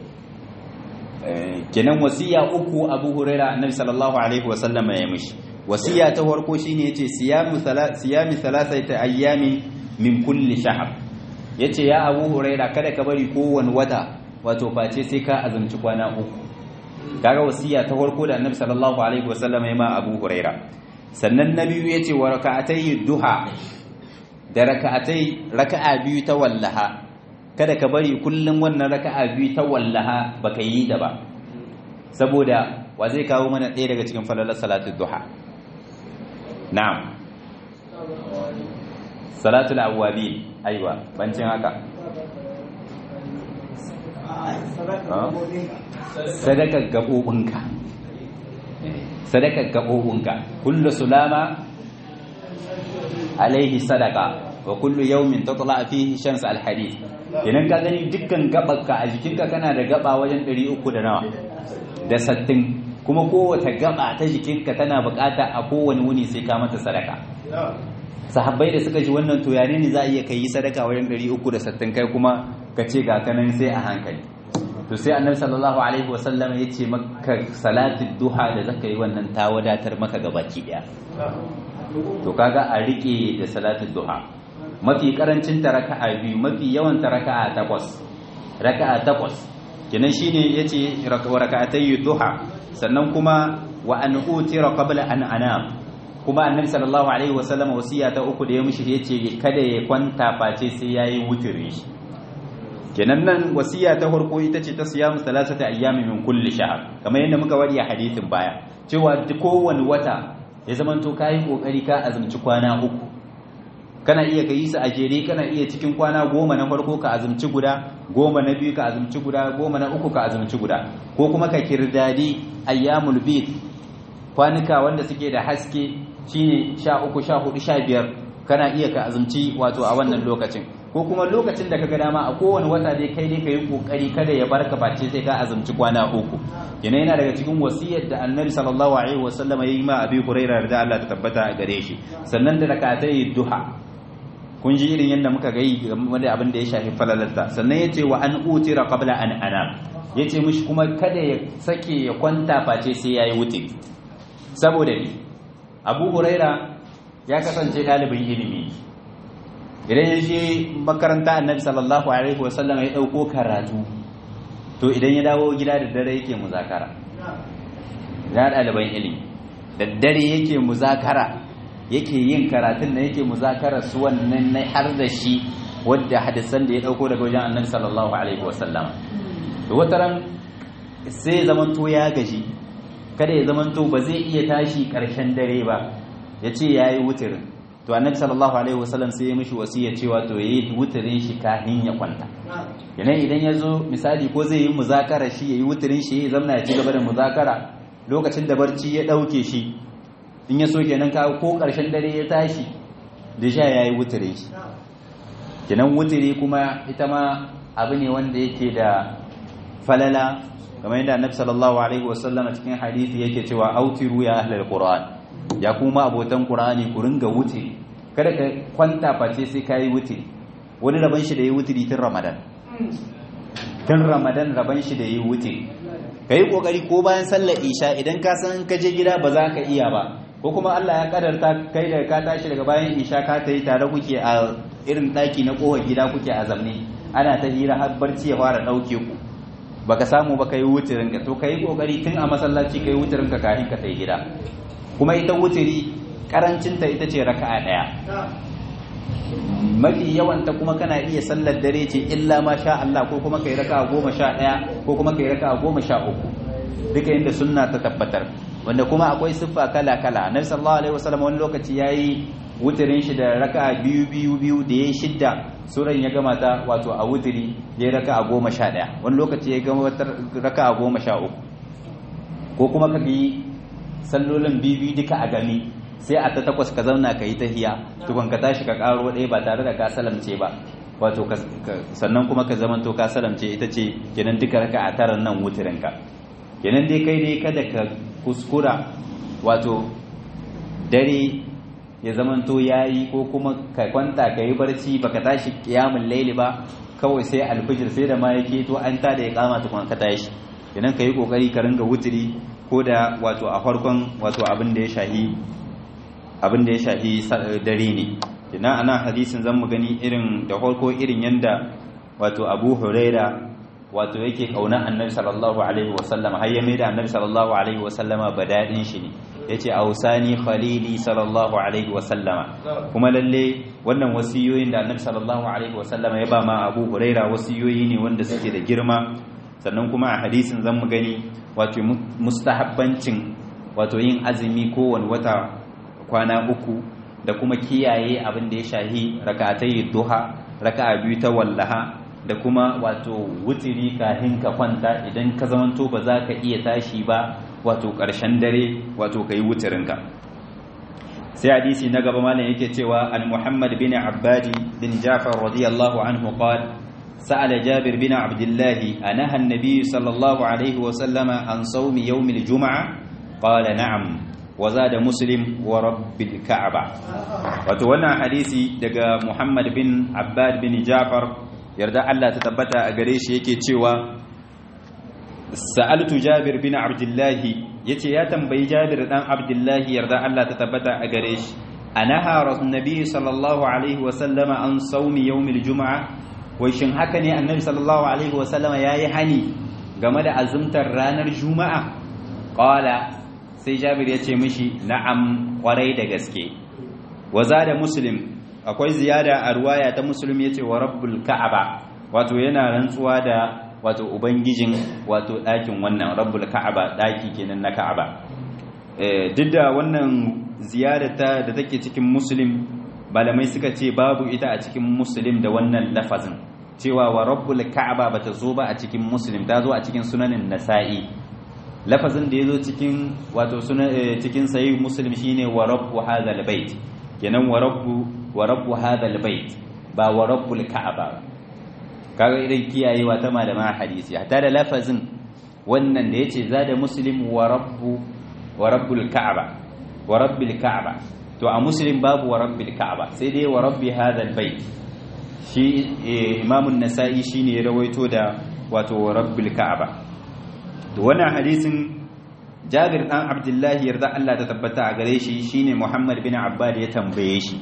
kenan wasiya uku abu huraira annabi sallallahu alaihi wasallam ya mishi wasiya ta farko shine yace siyamu siyami thalathati ayyamin min kulli shahr yace ya abu huraira kada ka bari kowanne wata wato face sai ka azumci kwana uku kaga wasiya ta farko da annabi sallallahu alaihi wasallam ya ma abu huraira sannan na biyu yace wa raka'atay duha da raka'atai raka'a biyu ta wallaha kada ka bari kullum wannan raka'a biyu ta wallaha baka yi da ba saboda wa zai kawo mana ɗaya daga cikin falalar salatul duha na'am salatul awwabi aiwa bancin haka sadakar gabobinka sadakar gabobinka kullu sulama alaihi sadaka wa kullu yawmin tatla fihi shams alhadith idan ka gani dukkan gabanka a jikinka kana da gaba wajen 300 da nawa da sattin kuma kowace gaba ta jikinka tana bukata a kowane wuni sai ka mata sadaka sahabbai da suka ji wannan to yare ne za a iya kai sadaka wajen 360 kai kuma ka ce ga kanan sai a hankali to sai annabi sallallahu alaihi wasallam ya ce maka salatul duha da zaka yi wannan ta wadatar maka gabaki daya to kaga a rike da salatul duha mafi karancin ta raka'a biyu mafi yawan ta raka'a takwas raka'a takwas kenan shine yace raka'atay duha sannan kuma wa an utira qabla an anam kuma annabi sallallahu alaihi wasallam wasiya ta uku da ya mishi yace kada ya kwanta face sai yayi wutiri kenan nan wasiya ta farko ita ce ta siyamu salasata ayyami min kulli shahr kamar yadda muka wadi a hadisin baya cewa kowane wata ya zamanto kayi kokari ka azumci kwana uku kana iya ka yi su a jere kana iya cikin kwana goma na farko ka azumci guda goma na biyu ka azumci guda goma na uku ka azumci guda ko kuma ka kirdadi ayyamul bid kwanuka wanda suke da haske shine sha uku sha hudu sha biyar kana iya ka azumci wato a wannan lokacin ko kuma lokacin da kaga dama a kowane wata dai kai dai ka yi kokari kada ya barka face sai ka azumci kwana uku yana yana daga cikin wasiyar da annabi sallallahu alaihi wasallam ya yi ma abi hurairah da Allah ta tabbata a gare shi sannan da rakatai duha kun ji irin yadda muka gai game da abin da ya shafi falalarta sannan ya ce wa an utira qabla an ana ya ce mishi kuma kada ya sake ya kwanta face sai ya yi wuce saboda ni abu huraira ya kasance ɗalibin ilimi idan ya je makaranta annabi sallallahu alaihi wasallam ya ɗauko karatu to idan ya dawo gida da dare yake muzakara ya ɗaliban ilimi da dare yake muzakara yake yin karatun da yake muzakara su wannan na har da shi wadda hadisan da ya dauko daga wajen annabi sallallahu alaihi wasallam to wataran sai zamanto ya gaji kada ya zamanto ba zai iya tashi karshen dare ba ya ce ya yi wutirin to annabi sallallahu alaihi wasallam sai ya mishi wasiya cewa to yayi wutirin shi kafin ya kwanta yanayi idan ya zo misali ko zai yi muzakara shi ya yi wutirin shi ya zamna ya ci gaba da muzakara lokacin da barci ya ɗauke shi in ya so kenan ka ko karshen dare ya tashi da sha yayi wutire shi kenan wutire kuma ita ma abu ne wanda yake da falala kamar yadda annabi sallallahu alaihi wasallam cikin hadisi yake cewa autiru ya ahlul qur'an ya kuma abotan qur'ani ku ringa wutiri kada ka kwanta face sai kai wutiri wani raban shi da yi wutiri tun ramadan tun ramadan raban shi da yi wutiri kai kokari ko bayan sallar isha idan ka san ka je gida ba za ka iya ba ko kuma Allah ya kadarta kai da ka tashi daga bayan isha ka tayi tare kuke a irin daki na kowar gida kuke a zamne ana ta hira har barci ya fara dauke ku baka samu ba kai wutirin ka to kai kokari tun a masallaci kai wutirin ka kafin ka tai gida kuma ita wutiri karancin ta ita ce raka'a daya mafi yawan ta kuma kana iya sallar dare ce illa ma sha Allah ko kuma kai raka'a goma sha daya ko kuma kai raka'a goma sha uku duka inda sunna ta tabbatar wanda kuma akwai siffa kala kala annabi sallallahu alaihi wasallam wani lokaci yayi wutirin shi da raka'a biyu biyu biyu da yayi shidda suran ya gama ta wato a wutiri ya raka a goma sha ɗaya wani lokaci ya gama wata raka a goma sha uku ko kuma ka bi sallolin bibi duka a gani sai a ta takwas ka zauna ka yi tahiya tukun ka tashi ka karo ɗaya ba tare da ka salamce ba wato sannan kuma ka zamanto ka salamce ita ce kenan duka raka a taran nan wutirin ka kenan dai kai dai kada ka kuskura wato dare ya zamanto yayi ko kuma ka kwanta ka yi barci baka tashi kiyamun laili ba kawai sai alfijir sai da ma yake to an ta da ya kama tukun ka tashi idan ka yi kokari ka ringa wutiri ko da wato a farkon wato abin da ya shahi abin da ya shahi dare ne idan ana hadisin zan mu gani irin da farko irin yanda wato Abu Huraira wato yake kauna Annabi sallallahu alaihi wasallam har ya mai da Annabi sallallahu alaihi wasallama badadin shi ne yace ausani khalili sallallahu alaihi wasallama kuma lalle wannan wasiyoyin da Annabi sallallahu alaihi wasallama ya ba ma Abu Huraira wasiyoyi ne wanda suke da girma sannan kuma a hadisin zan mu gani wato mustahabbancin wato yin azumi kowane wata kwana uku da kuma kiyaye abin da ya shahi rak'atai duha raka'a biyu ta wallaha da kuma wato wutiri kafin ka kwanta idan ka zamanto ba za ka iya tashi ba wato ƙarshen dare wato ka yi wutirinka sai hadisi na gaba malam yake cewa an muhammad bin abbadi bin jafar radiyallahu anhu qala sa'ala jabir bin abdullah anaha an-nabiy sallallahu alaihi wa sallama an sawmi yawm al-jum'a qala na'am wa zada muslim wa rabbil ka'aba wato wannan hadisi daga muhammad bin abbad bin jafar yarda Allah ta tabbata a gare shi yake cewa sa'altu jabir bin abdullahi yace ya tambayi jabir dan abdullahi yarda Allah ta tabbata a gare shi anaha rasulullahi sallallahu alaihi wa sallama an sawmi yawmil juma'a wai shin haka ne annabi sallallahu alaihi wa sallama yayi hani game da azumtar ranar juma'a qala sai jabir yace mishi na'am kwarai da gaske wa zada muslim akwai ziyada a ruwaya ta muslim yace wa rabbul ka'aba wato yana rantsuwa da wato ubangijin wato ɗakin wannan rabbul ka'aba ɗaki kenan na ka'aba duk da wannan ziyarata da take cikin muslim malamai suka ce babu ita a cikin muslim da wannan lafazin cewa wa rabbul ka'aba bata zo ba a cikin muslim ta zo a cikin sunanin nasa'i lafazin da ya zo cikin wato cikin sahih muslim shine wa rabbu hadhal bait kenan wa rabbu wa rabbu hadhal bait ba wa rabbul ka'aba kaga idan kiyayewa ta malaman hadisi hatta da lafazin wannan da yace zada muslim wa rabbu wa rabbul ka'aba wa rabbil ka'aba to a muslim babu wa rabbil ka'aba sai dai wa rabbi hadha albayt shi imam an-nasa'i shine ya rawaito da wato wa rabbil ka'aba to wannan hadisin Jabir dan Abdullah yarda Allah ta tabbata a gare shi shine Muhammad bin Abbad ya tambaye shi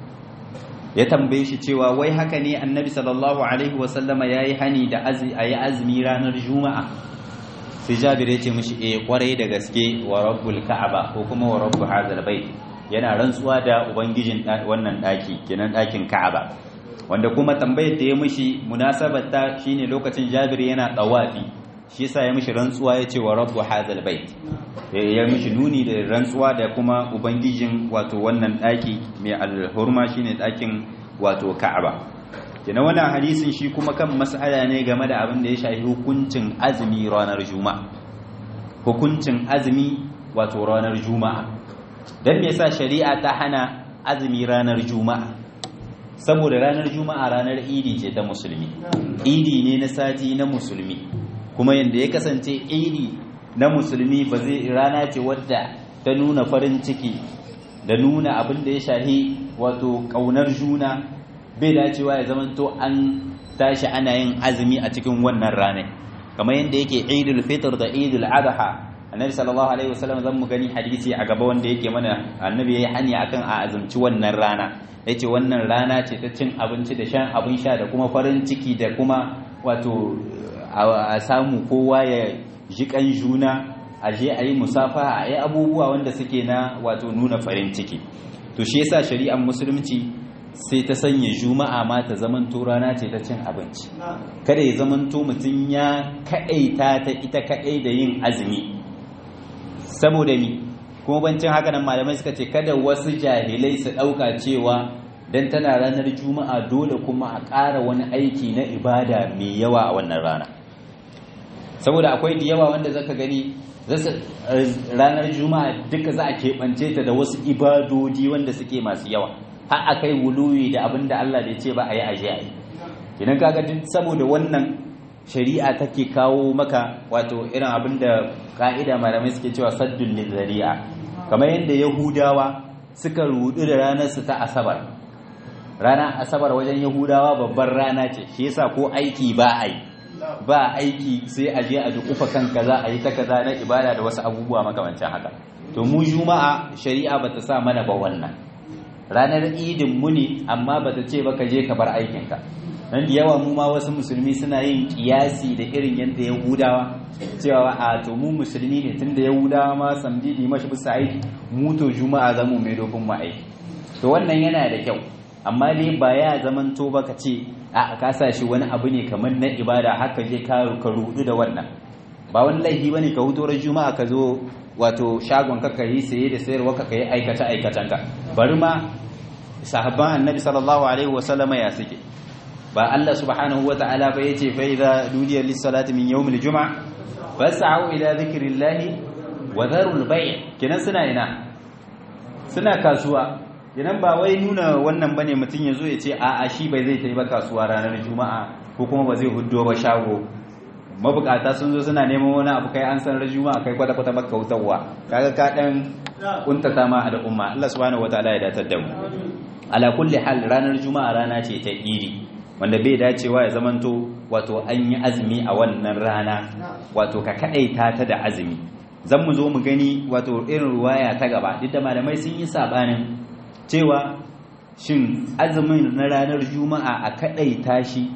ya tambaye shi cewa wai haka ne annabi sallallahu alaihi wasallama ya yi hani da a yi azumi ranar juma'a sai jabir ya ce mishi eh kwarai da gaske wa rabbul ka'aba ko kuma wa rabbu hazal bait yana rantsuwa da ubangijin wannan daki kenan dakin ka'aba wanda kuma tambayar da ya mishi munasabar ta shine lokacin jabir yana tawafi shi yasa ya mishi rantsuwa ya ce wa rabbu hazal bait ya mishi nuni da rantsuwa da kuma ubangijin wato wannan daki mai alhurma shine dakin wato Ka'aba kina wannan hadisin shi kuma kan mas'ala ne game da abin da ya shafi hukuncin azumi ranar juma'a hukuncin azumi wato ranar juma'a dan me yasa shari'a ta hana azumi ranar juma'a saboda ranar juma'a ranar idi ce ta musulmi idi ne na sati na musulmi kuma yanda ya kasance idi na musulmi ba zai rana ce wadda ta nuna farin ciki da nuna abin da ya shahi wato kaunar juna bai dacewa ya zamanto an tashi ana yin azumi a cikin wannan ranar kamar yadda yake idul fitr da idul adha annabi sallallahu alaihi wasallam zan mu gani hadisi a gaba wanda yake mana annabi yayi hani akan a azumci wannan rana yace wannan rana ce ta cin abinci da shan abin sha da kuma farin ciki da kuma wato a samu kowa ya ji kan juna a je a yi musafaha a yi abubuwa wanda suke na wato nuna farin ciki to shi yasa shari'ar musulunci sai ta sanya juma'a ma ta zamanto rana ce ta cin abinci kada ya zamanto mutum ya kaɗaita ta ita kaɗai da yin azumi saboda ni kuma bancin haka nan malamai suka ce kada wasu jahilai su ɗauka cewa dan tana ranar juma'a dole kuma a ƙara wani aiki na ibada mai yawa a wannan rana saboda akwai da yawa wanda zaka gani ranar juma'a duka za a keɓance ta da wasu ibadodi wanda suke masu yawa har a kai wuluyi da abin da Allah da ce ba a yi aje a yi idan kaga duk saboda wannan shari'a take kawo maka wato irin abin da ka'ida malamai suke cewa saddun lizari'a kamar yadda yahudawa suka rudu da ranar su ta asabar ranar asabar wajen yahudawa babbar rana ce shi yasa ko aiki ba a yi ba aiki sai a je a dukufa kan kaza a yi ta kaza na ibada da wasu abubuwa makamancin haka to mu juma'a shari'a bata sa mana ba wannan ranar idin mu ne amma bata ce ba ka je ka bar aikinka nan da yawa mu ma wasu musulmi suna yin kiyasi da irin yadda yahudawa cewa a to mu musulmi ne tunda yahudawa ma samdidi mashi bisa aiki mu to juma'a zamu mai dogon mu aiki to wannan yana da kyau amma dai ba ya zamanto ba ka ce a ka sa shi wani abu ne kamar na ibada haka je ka ka rudu da wannan ba wani laifi bane ka huto ran juma'a ka zo wato shagon ka yi saye da sayarwa ka yi aikata aikatan ka bari ma sahabban annabi sallallahu alaihi wa sallama ya suke ba Allah subhanahu wa ta'ala ba yace fa idza dudiya lis salati min yawmil jum'a fas'au ila dhikrillahi wa dharul bay' kenan suna ina suna kasuwa idan ba wai nuna wannan bane mutum ya zo ya ce a'a shi bai zai tafi ba kasuwa ranar juma'a ko kuma ba zai huddo ba shago mabukata sun zo suna neman wani abu kai an san ran juma'a kai kwata kwata baka wutarwa kaga ka dan kuntata ma al'umma Allah subhanahu wataala ya datar da mu ala kulli hal ranar juma'a rana ce ta idi wanda bai dacewa ya zamanto wato an yi azumi a wannan rana wato ka kadaita ta da azumi zan mu zo mu gani wato irin ruwaya ta gaba duk da malamai sun yi sabanin cewa shin azumin na ranar juma'a a kadai tashi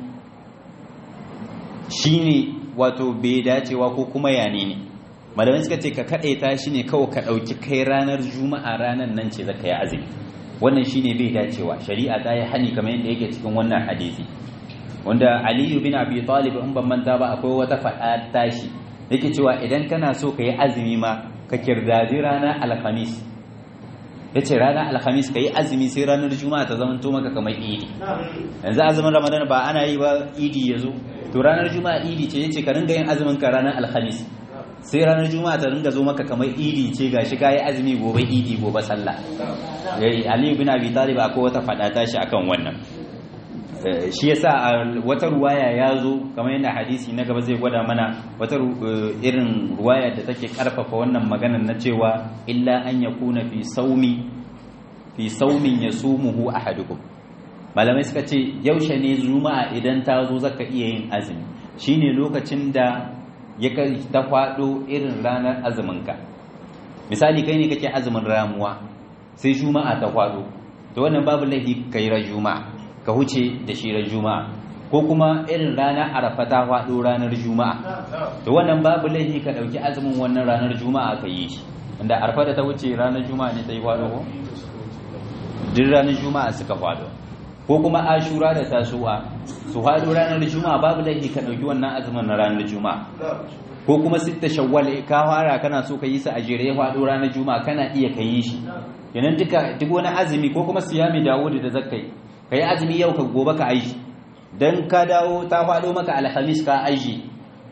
shine wato bai dacewa ko kuma yane ne malamai suka ce ka kadai tashi ne kawai ka dauki kai ranar juma'a ranar nan ce zaka yi azumi wannan shine bai dacewa shari'a ta yi hani kamar yadda yake cikin wannan hadisi wanda aliyu bin abi talib in ban manta ba akwai wata faɗa tashi yake cewa idan kana so ka yi azumi ma ka kirdadi ranar alhamis ya ce ranar alhamis ka yi azumi sai ranar juma'a ta zama maka kamar idi yanzu azumin ramadan ba ana yi ba idi ya zo to ranar juma'a idi ce ya ce ka ringa yin azumin ka ranar alhamis sai ranar juma'a ta ringa zo maka kamar idi ce ga shi ka yi azumi gobe idi gobe sallah aliyu bin abi talib akwai wata faɗa tashi akan wannan shi yasa a wata ruwaya ya zo kamar yadda hadisi na gaba zai gwada mana wata irin ruwaya da take karfafa wannan maganar na cewa illa an yakuna fi saumi fi saumin yasumuhu ahadukum malamai suka ce yaushe ne juma'a idan ta zo zaka iya yin azumi shine lokacin da ya ta faɗo irin ranar azuminka misali kai ne kake azumin ramuwa sai juma'a ta faɗo to wannan babu laifi kai ran juma'a ka huce da shi ran juma'a ko kuma irin ranar arafa ta faɗo ranar juma'a to wannan babu laifi ka ɗauki azumin wannan ranar juma'a ka yi shi inda arafa da ta wuce ranar juma'a ne ta yi faɗo ko duk ranar juma'a suka faɗo ko kuma ashura da tasuwa su faɗo ranar juma'a babu laifi ka ɗauki wannan azumin na ranar juma'a ko kuma sitta shawwal ka fara kana so ka yi sa a jere ya faɗo ranar juma'a kana iya ka yi shi kenan duka duk wani azumi ko kuma siyami dawudi da zakkai ka yi azumi yau ka gobe ka aiki don ka dawo ta faɗo maka alhamis ka aiki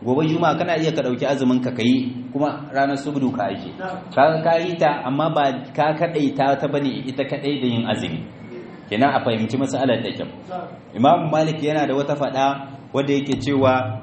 gobe juma'a kana iya ka dauki azumin ka kai kuma ranar subdu ka aje ka ka yi ta amma ba ka kadai ta ta bane ita kadai da yin azumi kenan a fahimci masalar da kyau imam malik yana da wata fada wanda yake cewa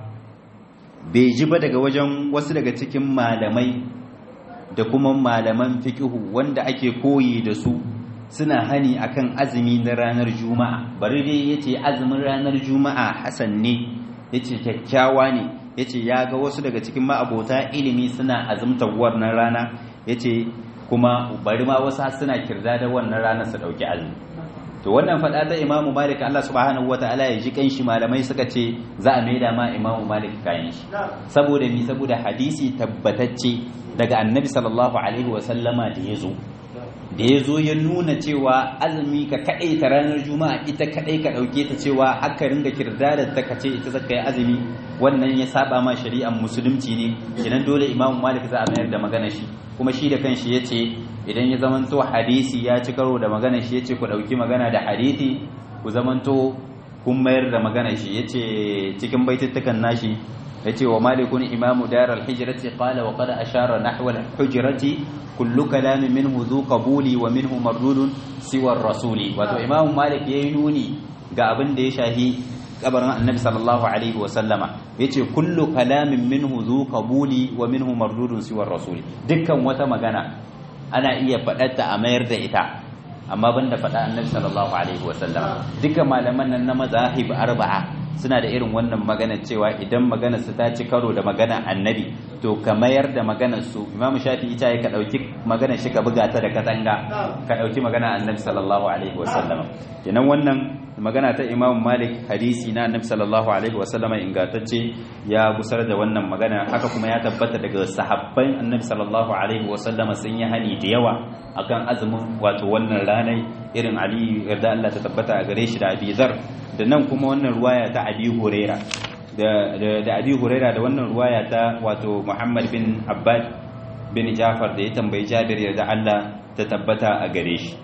bai ji ba daga wajen wasu daga cikin malamai da kuma malaman fiqihu wanda ake koyi da su suna hani akan azumi na ranar juma'a bari dai yace azumin ranar juma'a hasan ne yace kyakkyawa ne yace ya ga wasu daga cikin ma'abota ilimi suna azumtar wannan rana yace kuma bari ma wasu suna kirda da wannan rana su dauki azumi to wannan fada ta Imam Malik Allah subhanahu wataala ya ji kanshi malamai suka ce za a maida ma Imam Malik kayan shi saboda mi saboda hadisi tabbatacce daga Annabi sallallahu alaihi wa sallama da yazo da ya zo ya nuna cewa azumi ka kaɗai ta ranar juma'a ita kaɗai ka ɗauke ta cewa haka ringa kirdarar ta kace ita zaka yi azumi wannan ya saba ma shari'ar musulunci ne idan dole imam malik za a mayar da magana shi kuma shi da kanshi ya ce idan ya zamanto hadisi ya ci karo da magana shi ya ce ku ɗauki magana da hadisi ku zamanto kun mayar da magana shi ya ce cikin baitittukan nashi ya ce wa malikun imamu darar hijirati qala wa qad ashara nahwa al-hujrati kullu kalamin minhu dhu qabuli wa minhu mardudun siwa rasuli wato imamu malik yayi nuni ga abin da ya shahi kabarin annabi sallallahu alaihi wa sallama yace kullu kalamin minhu dhu qabuli wa minhu mardudun siwa rasuli dukkan wata magana ana iya faɗarta a mayar da ita amma banda faɗa annabi sallallahu alaihi wa sallama dukkan malaman nan na mazahib arba'a suna da irin wannan magana cewa idan maganar su ta ci karo da magana annabi to ka mayar da maganar su imam shafi ita ya ka dauki maganar shi ka buga ta da katanga ka dauki magana annabi sallallahu alaihi wasallam kenan wannan magana ta imam malik hadisi na annabi sallallahu alaihi wasallam ingantacce ya gusar da wannan magana haka kuma ya tabbata daga sahabban annabi sallallahu alaihi wasallam sun yi hani da yawa akan azumin wato wannan ranai irin ali yarda Allah ta tabbata a gare shi da abizar da nan kuma wannan ruwaya ta abi huraira da abi huraira da wannan ruwaya ta wato muhammad bin abbad bin jafar da ya tambayi jabir yarda Allah ta tabbata a gare shi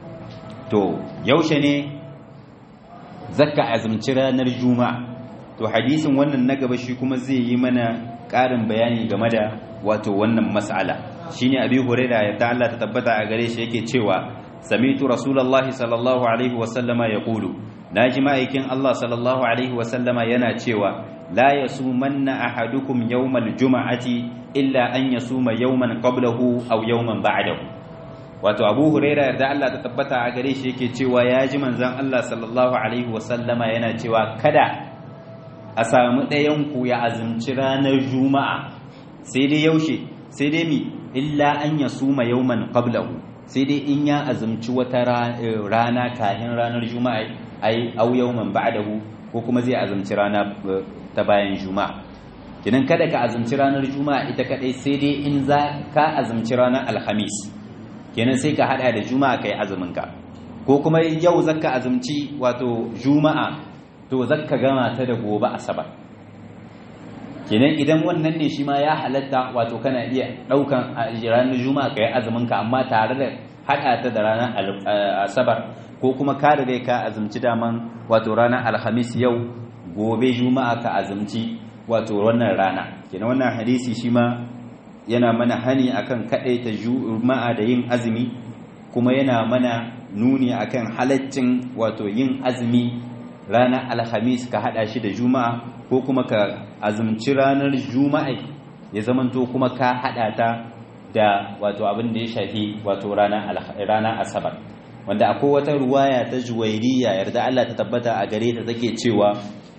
to yaushe ne zakka azumci ranar juma'a to hadisin wannan na gaba shi kuma zai yi mana ƙarin bayani game da wato wannan mas'ala shine abi huraira yarda Allah ta tabbata a gare shi yake cewa samitu rasulullahi sallallahu alaihi wasallama yaqulu naji ma'aikin Allah sallallahu alaihi wasallama yana cewa la yasumanna ahadukum yawmal juma'ati illa an yasuma yawman qablahu aw yawman ba'dahu wato Abu Huraira da Allah ta tabbata a gare shi yake cewa ya ji manzon Allah sallallahu alaihi wasallama yana cewa kada a samu ɗayan ku ya azumci ranar juma'a sai dai yaushe sai dai mi illa an yasuma yawman qablahu sai dai in ya azumci wata rana kahin ranar juma'a ai au yawman ba'dahu ko kuma zai azumci rana ta bayan juma'a kinan kada ka azumci ranar juma'a ita kadai sai dai in za ka azumci ranar alhamis kenan sai ka hada da juma'a kai azumin ka ko kuma yau zaka azumci wato juma'a to zaka gama ta da gobe asabar kenan idan wannan ne shi ma ya halatta wato kana iya daukan ranar juma'a kai azumin ka amma tare da hada ta da ranar asabar ko kuma ka riga ka azumci daman wato ranar alhamis yau gobe juma'a ka azumci wato wannan rana kenan wannan hadisi shi ma yana mana hani akan ta juma'a da yin azumi kuma yana mana nuni akan halaccin wato yin azumi ranar alhamis ka hada shi da juma'a ko kuma ka azumci ranar juma'a ya zamanto kuma ka hada ta da wato abin da ya shafi wato ranar asabar wanda akwai wata ruwaya ta juwairiya yarda Allah ta tabbata a gare ta take cewa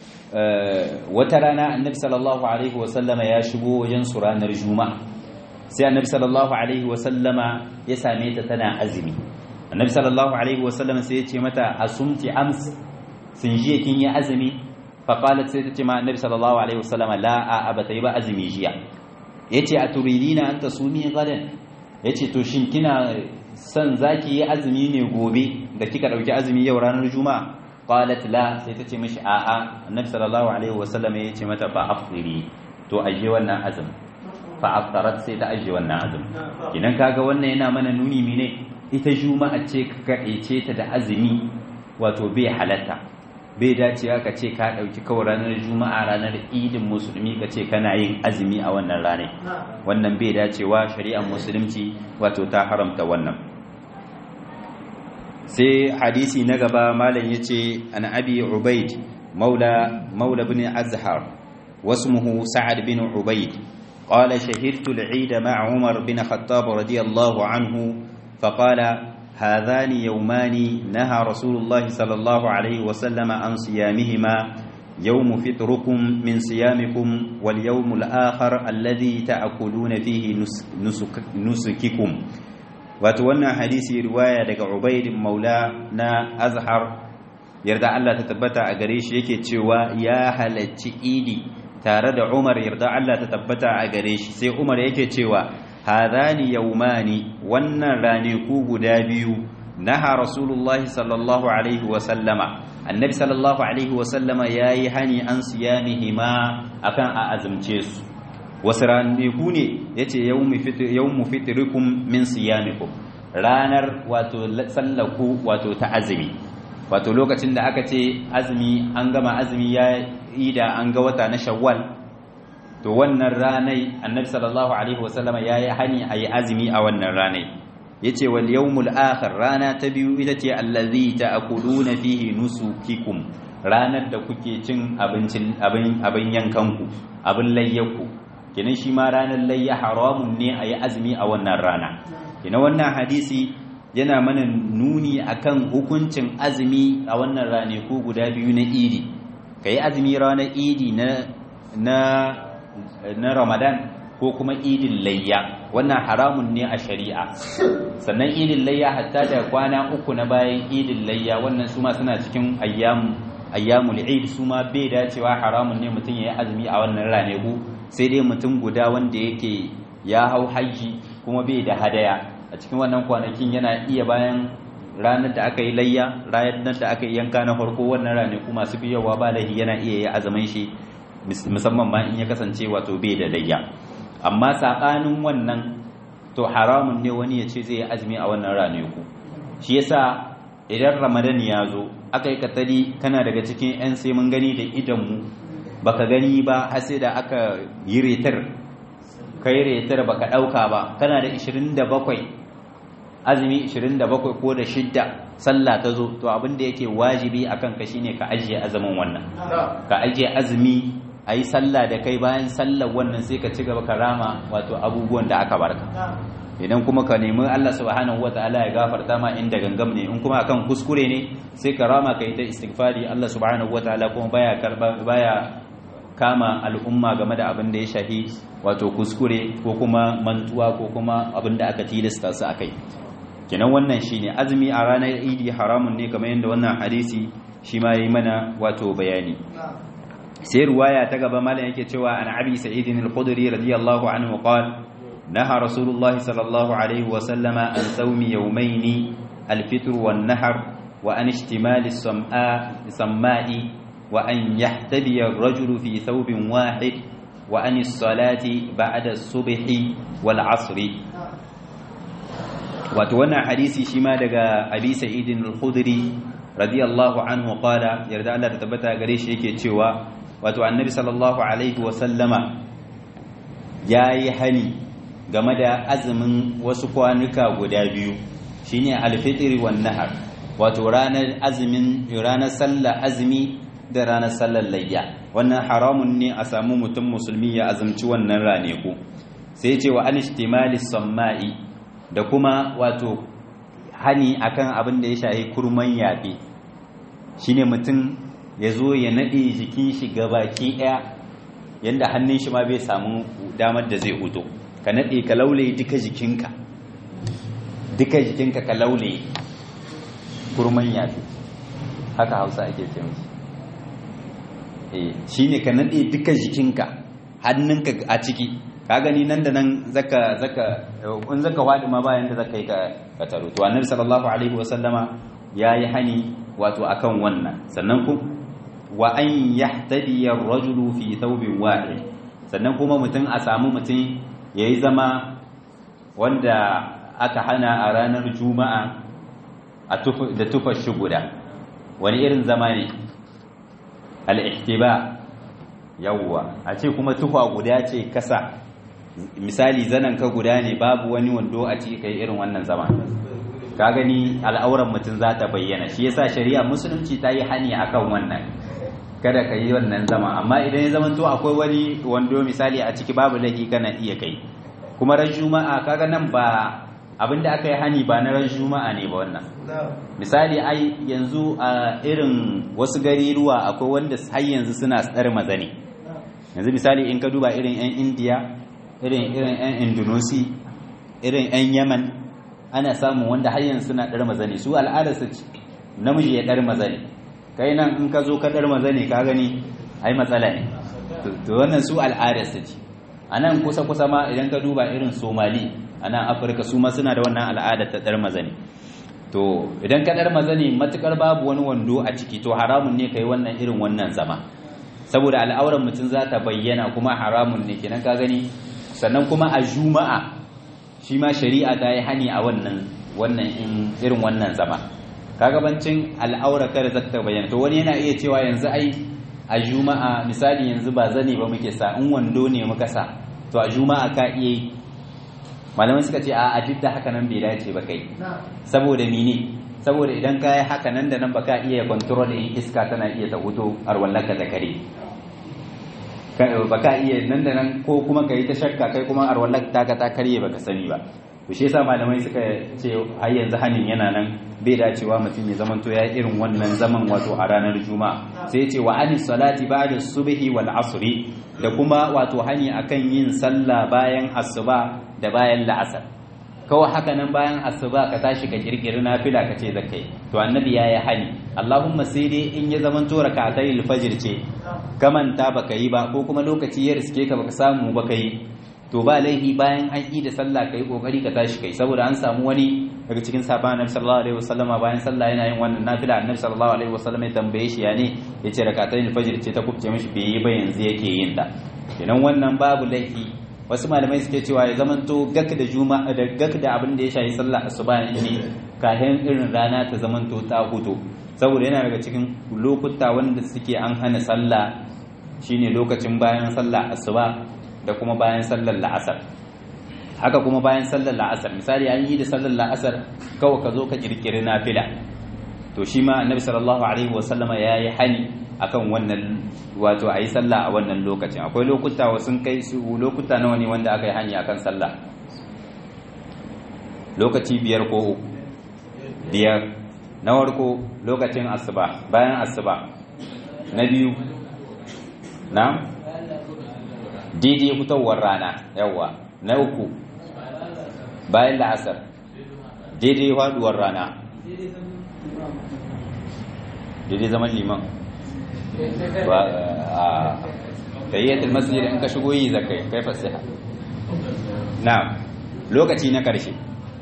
wata rana annabi sallallahu alaihi wasallama ya shigo wajen su ranar juma'a sai annabi sallallahu alaihi wasallama ya same ta tana azumi annabi sallallahu alaihi wasallama sai ya ce mata asumti ams sun jiya kin yi azumi fa qalat sai ta ce ma annabi sallallahu alaihi wasallama la a abata yi ba azumi jiya yace a turidina an tasumi gadan yace to shin kina son zaki yi azumi ne gobe da kika dauki azumi yau ranar juma'a qalat la sai ta ce mishi a'a annabi sallallahu alaihi wasallam ya ce mata fa afiri to aje wannan azumi fa aftarat sai ta aje wannan azumi idan kaga wannan yana mana nuni mine ita juma'a ce ka kadaice ta da azumi wato bai halatta bai dacewa ka ce ka ɗauki kawai ranar juma'a ranar idin musulmi ka ce kana yin azumi a wannan ranar wannan bai dacewa shari'ar musulunci wato ta haramta wannan sai hadisi na gaba malam ya ce an abi ubaid maula maula bin azhar wasmuhu sa'ad bin ubaid قال شهدت العيد مع عمر بن خطاب رضي الله عنه فقال هذان يومان نهى رسول الله صلى الله عليه وسلم عن صيامهما يوم فطركم من صيامكم واليوم الآخر الذي تأكلون فيه نسك نسككم وتوانا حديث رواية دك عبيد مولانا أزهر يرضى الله تتبتع أغريش يكي تشوى يا هلتي إيدي tare da Umar yarda Allah ta tabbata a gare shi sai Umar yake cewa hadani yaumani wannan ranaku guda biyu naha rasulullahi sallallahu alaihi wa sallama annabi sallallahu alaihi wa sallama yayi hani an siyamihima akan a azumce su wasu ranaku ne yace yawmu fitr yawmu fitrikum min siyamikum ranar wato sallaku wato ta azumi wato lokacin da aka ce azumi an gama azumi ya ida an ga wata na shawwal to wannan ranai annabi sallallahu alaihi wasallama yayi hani ayi azumi a wannan ranai yace wal yawmul akhir rana ta biyu ita ce allazi ta'kuluna fihi nusukikum ranar da kuke cin abincin abin abin yankanku abin layyaku kenan shi ma ranar layya haramun ne ayi azumi a wannan rana kina wannan hadisi yana mana nuni akan hukuncin azumi a wannan ranaku guda biyu na idi kai azumi ranar idi na na na ramadan ko kuma idin layya wannan haramun ne a shari'a sannan idin layya hatta da kwana uku na bayan idin layya wannan su ma suna cikin ayyamu ayyamul eid su ma bai dacewa haramun ne mutum ya yi azumi a wannan ranaku sai dai mutum guda wanda yake ya hau haji kuma bai da hadaya a cikin wannan kwanakin yana iya bayan ranar da aka yi layya ranar da aka yi yanka na farko wannan ranaku masu biyowa ba lahi yana iya yi azumin shi musamman ma in ya kasance wato bai da layya amma saɓanin wannan to haramun ne wani ya ce zai yi azumi a wannan ranaku shi yasa idan ramadan ya zo aka yi katari kana daga cikin 'yan sai mun gani da idanmu baka gani ba har sai da aka yi retar kai retar baka ɗauka ba kana da 27 azumi 27 ko da shidda sallah ta zo to abin da yake wajibi akan ka shine ka ajiye azumin wannan ka ajiye azumi a yi sallah da kai bayan sallar wannan sai ka ci gaba ka rama wato abubuwan da aka barka idan kuma ka nemi Allah subhanahu wataala ya gafarta ma inda gangam ne in kuma akan kuskure ne sai ka rama ka yi ta istighfari Allah subhanahu wataala kuma baya karba baya kama al'umma game da abin da ya shahi wato kuskure ko kuma mantuwa ko kuma abin da aka tilasta su akai kenan wannan shine azumi a ranar idi haramun ne kamar yadda wannan hadisi shi ma yi mana wato bayani sai ruwaya ta gaba malam yake cewa an abi sa'id al-khudri radiyallahu anhu qala naha rasulullah sallallahu alaihi wa sallama an sawmi yawmayn al-fitr wan nahr wa an ishtimal as-sam'a samai wa an yahtabi ar-rajulu fi thawbin wahid wa an as-salati ba'da as-subhi wal 'asri wato wannan hadisi shi ma daga abi sa'id al-khudri radiyallahu anhu qala yarda Allah ta tabbata gare shi yake cewa wato annabi sallallahu alaihi wa sallama yayi hani game da azumin wasu kwanuka guda biyu shine al-fitr wan nahar wato ranar azumin ranar sallar azumi da ranar sallar layya wannan haramun ne a samu mutum musulmi ya azumci wannan raneku sai ce wa anishtimali samma'i da kuma wato hani akan abin da ya shahi kurman yaɓe shine mutum ya zo ya naɗe jikin shi baki ɗaya yadda hannun shi ma bai samu damar da zai huto ka naɗe ka laule duka jikinka duka jikinka ka laule kurman yaɓe haka hausa ake ce mashi shine ka naɗe duka jikinka hannunka a ciki ka gani nan da nan zaka zaka in zaka wadi ma bayan da zaka yi ka ka taro to annabi sallallahu alaihi wa sallama yayi hani wato akan wannan sannan ku wa an yahtadi ar-rajulu fi thawbin wahid sannan kuma mutum a samu mutum yayi zama wanda aka hana a ranar juma'a a da tufar shi guda wani irin zama ne al-ihtiba yawwa a ce kuma tufa guda ce kasa misali zanen ka guda ne babu wani wando a ciki kai irin wannan zama ka gani al'auran mutum za ta bayyana shi yasa shari'a musulunci ta yi hani akan wannan kada ka yi wannan zama amma idan ya zama to akwai wani wando misali a ciki babu laifi kana iya kai kuma ran juma'a kaga nan ba abinda aka yi hani ba na ran juma'a ne ba wannan misali ai yanzu a irin wasu gari ruwa akwai wanda har yanzu suna tsar mazane yanzu misali in ka duba irin yan indiya irin irin yan indonesia irin yan yaman ana samun wanda har yanzu suna ɗar mazane su al'adar su namiji ya ɗar mazane kai nan in ka zo ka ɗar mazane ka gani ai matsala ne to wannan su al'adar su ce a nan kusa kusa ma idan ka duba irin somali a nan afirka su ma suna da wannan al'adar ta ɗar mazane to idan ka ɗar mazane matukar babu wani wando a ciki to haramun ne kai wannan irin wannan zama saboda al'auran mutum za ta bayyana kuma haramun ne kenan ka gani sannan kuma a juma'a shi ma shari'a ta yi hani a wannan wannan irin wannan zama kagabancin al'aura kada za ta bayyana to wani yana iya cewa yanzu ai a juma'a misali yanzu ba zane ba muke sa in wando ne muka sa to a juma'a ka iya yi malamai suka ce a duk da haka nan bai dace ba kai saboda mene saboda idan ka yi haka nan da nan ba ka iya control in iska tana iya ta huto arwallaka da kare ba ka iya nan da nan ko kuma ka yi ta shakka kai kuma arwallar taka ta karye baka sani ba to shi yasa malamai suka ce har yanzu hanin yana nan bai dacewa mutum ya zamanto ya irin wannan zaman wato a ranar juma'a sai ce wa anis salati ba'da subhi wal asri da kuma wato hani akan yin sallah bayan asuba da bayan la'asar kawai haka nan bayan asuba ka tashi ka kirkiri nafila ka ce zakai to annabi ya yi hani allahumma sai dai in ya zamanto rak'atai al-fajr ce kamanta baka yi ba ko kuma lokaci ya riske ka baka samu baka yi to ba laifi bayan an yi da sallah kai kokari ka tashi kai saboda an samu wani daga cikin sahabban annabi sallallahu alaihi wasallama bayan sallah yana yin wannan nafila annabi sallallahu alaihi wasallama ya tambaye shi ya ne yace rak'atai al-fajr ce ta kubce mishi bai yi ba yanzu yake yin ta kenan wannan babu laifi wasu malamai suke cewa ya zamanto gak da juma'a da gak da abin da ya shafi sallah asuba ne kafin irin rana ta zamanto ta huto saboda yana daga cikin lokuta wanda suke an hana sallah shine lokacin bayan sallah asuba da kuma bayan sallar la'asar haka kuma bayan sallar la'asar misali an yi da sallar la'asar kawai ka zo ka kirkiri nafila to shi ma annabi sallallahu alaihi wasallama yayi hani akan wannan wato ayi sallah a wannan lokacin akwai lokuta sun kai su lokuta nawa ne wanda aka yi hani akan sallah lokaci biyar ko uku biyar na farko lokacin asuba bayan asuba na biyu na daidai fitowar rana yawa na uku bayan la'asar daidai faduwar rana daidai zaman liman ba a tayyatul masjid in ka shigo yi zakai kai fasiha na lokaci na karshe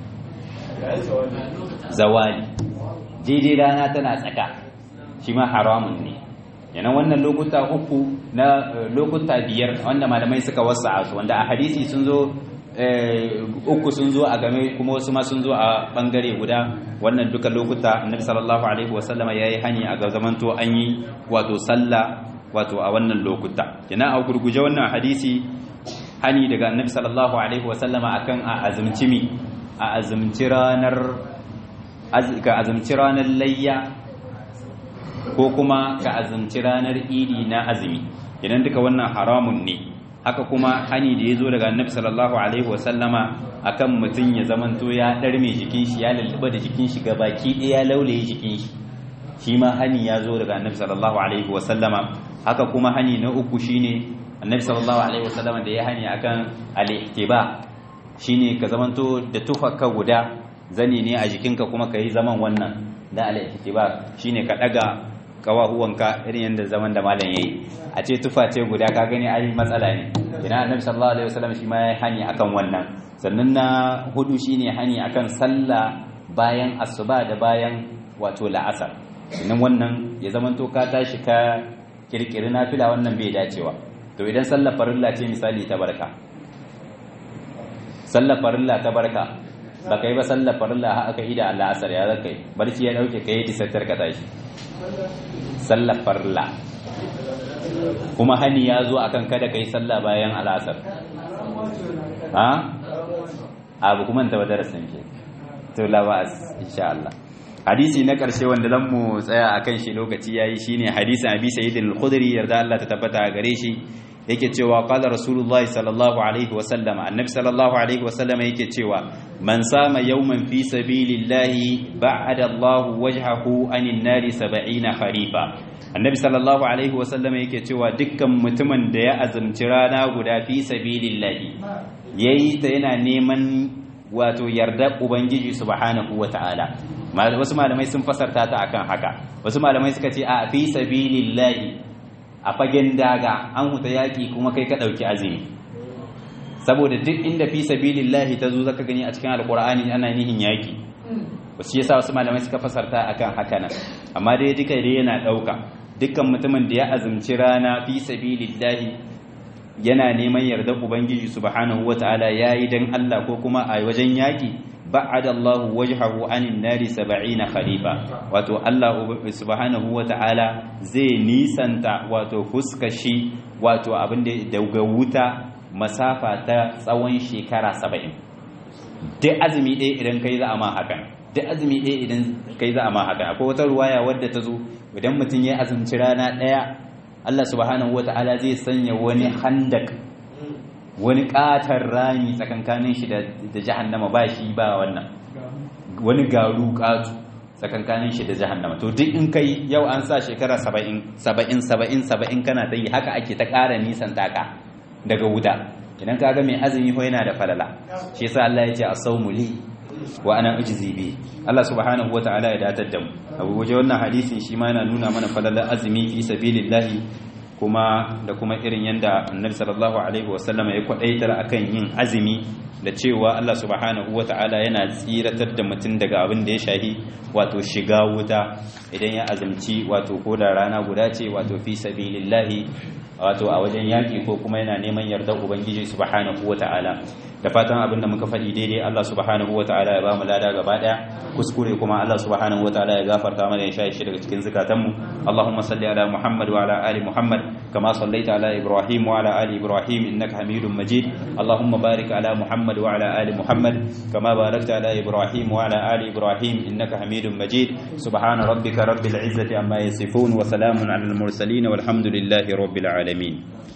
zawali daidai rana tana tsaka shi ma haramun ne yana wannan lokuta uku na lokuta biyar wanda malamai suka wasa su wanda a hadisi sun zo uku sun zo a game kuma wasu ma sun zo a bangare guda wannan duka lokuta annabi sallallahu alaihi wasallama yayi hani a zamanto an yi wato sallah wato a wannan lokuta yana a gurguje wannan hadisi hani daga annabi sallallahu alaihi wasallama akan a azumci mi a azumci ranar ka azumci ranar layya ko kuma ka azumci ranar idi na azumi idan duka wannan haramun ne haka kuma hani da ya zo daga annabi sallallahu alaihi wasallama akan mutum ya zamanto ya ɗarme jikin shi ya lulluɓa da jikin shi baki ɗaya laulaye jikin shi shi ma hani ya zo daga annabi sallallahu alaihi wasallama haka kuma hani na uku shine annabi sallallahu alaihi wasallama da ya hani akan al-ihtiba shine ka zamanto da tufarka guda zani ne a jikinka kuma ka yi zaman wannan da al-ihtiba shine ka daga kawahuwanka irin yadda zaman da malam yayi a ce tufa ce guda ka gani ai matsala ne ina annabi sallallahu alaihi wasallam shi ma ya hani akan wannan sannan na hudu shine hani akan sallah bayan asuba da bayan wato la'asar sannan wannan ya zamanto ka tashi ka kirkiri nafila wannan bai dacewa to idan sallar farilla ce misali ta barka sallar farilla ta barka ba kai ba sallar farilla har aka ida la'asar ya zaka yi barci ya dauke kai tisattar ka tashi sallar farilla kuma hani ya zo akan kada kai sallah bayan al'asar ha abu kuma ta darasin ke to la ba'as insha Allah hadisi na ƙarshe wanda zan mu tsaya akan shi lokaci yayi shine hadisin Abi Sa'id al-Khudri yarda Allah ta tabbata gare shi yake cewa qala rasulullahi sallallahu alaihi wa sallama annabi sallallahu alaihi wa sallama yake cewa man sama yawman fi sabilillahi ba'ada Allah wajhahu anin nari 70 kharifa annabi sallallahu alaihi wa sallama yake cewa dukkan mutumin da ya azumci rana guda fi sabilillahi yayi ta yana neman wato yarda ubangiji subhanahu wataala wasu malamai sun fasarta ta akan haka wasu malamai suka ce a fi sabilillahi a fagen daga an huta yaƙi kuma kai ka ɗauki azumi saboda duk inda fi sabilillahi ta zo zaka gani a cikin alƙur'ani ana nihin yaƙi wasu yasa wasu malamai suka fasarta akan haka nan amma dai duka dai yana ɗauka dukkan mutumin da ya azumci rana fi sabilillahi yana neman yardar ubangiji subhanahu wataala yayi dan Allah ko kuma a wajen yaƙi ba'ada Allah wajhahu anin nari 70 khalifa wato Allah subhanahu wata'ala zai nisanta wato fuskashi wato abin da daga wuta masafa ta tsawon shekara 70 duk azumi ɗaya idan kai za a ma haka duk azumi ɗaya idan kai za a ma haka akwai wata ruwaya wadda ta zo idan mutum ya azumci rana ɗaya Allah subhanahu wata'ala zai sanya wani handak wani katar rami tsakankanin shi da jahannama ba shi ba wannan wani garu katu tsakankanin shi da jahannama to duk in kai yau an sa shekara saba'in saba'in saba'in saba'in kana ta yi haka ake ta ƙara nisan taka daga wuta idan ka ga mai azumi ko yana da falala shi yasa Allah ya ce as-sawmu li wa ana ujzi bi Allah subhanahu wa ta'ala ya datar da mu abu waje wannan hadisin shi ma yana nuna mana falalar azumi fi sabilillahi kuma da kuma irin yadda annabi sallallahu alaihi wasallama ya kwadaitar akan yin azumi da cewa Allah subhanahu wata'ala yana tsiratar da mutum daga abin da ya shahi wato shiga wuta idan ya azumci wato ko da rana guda ce wato fi sabilillahi wato a wajen yaki ko kuma yana neman yardar ubangiji subhanahu wata'ala da fatan abin da muka faɗi daidai Allah subhanahu wata'ala ya ba mu lada gaba daya kuskure kuma Allah subhanahu wata'ala ya gafarta mana ya shaye shi daga cikin zukatanmu Allahumma salli ala Muhammad wa ala ali Muhammad kama sallaita ala Ibrahim wa ala ali Ibrahim innaka Hamidum Majid Allahumma barik ala Muhammad wa ala ali Muhammad kama barakta ala Ibrahim wa ala ali Ibrahim innaka Hamidum Majid subhana rabbika rabbil izzati amma yasifun wa salamun ala al mursalin walhamdulillahi rabbil alamin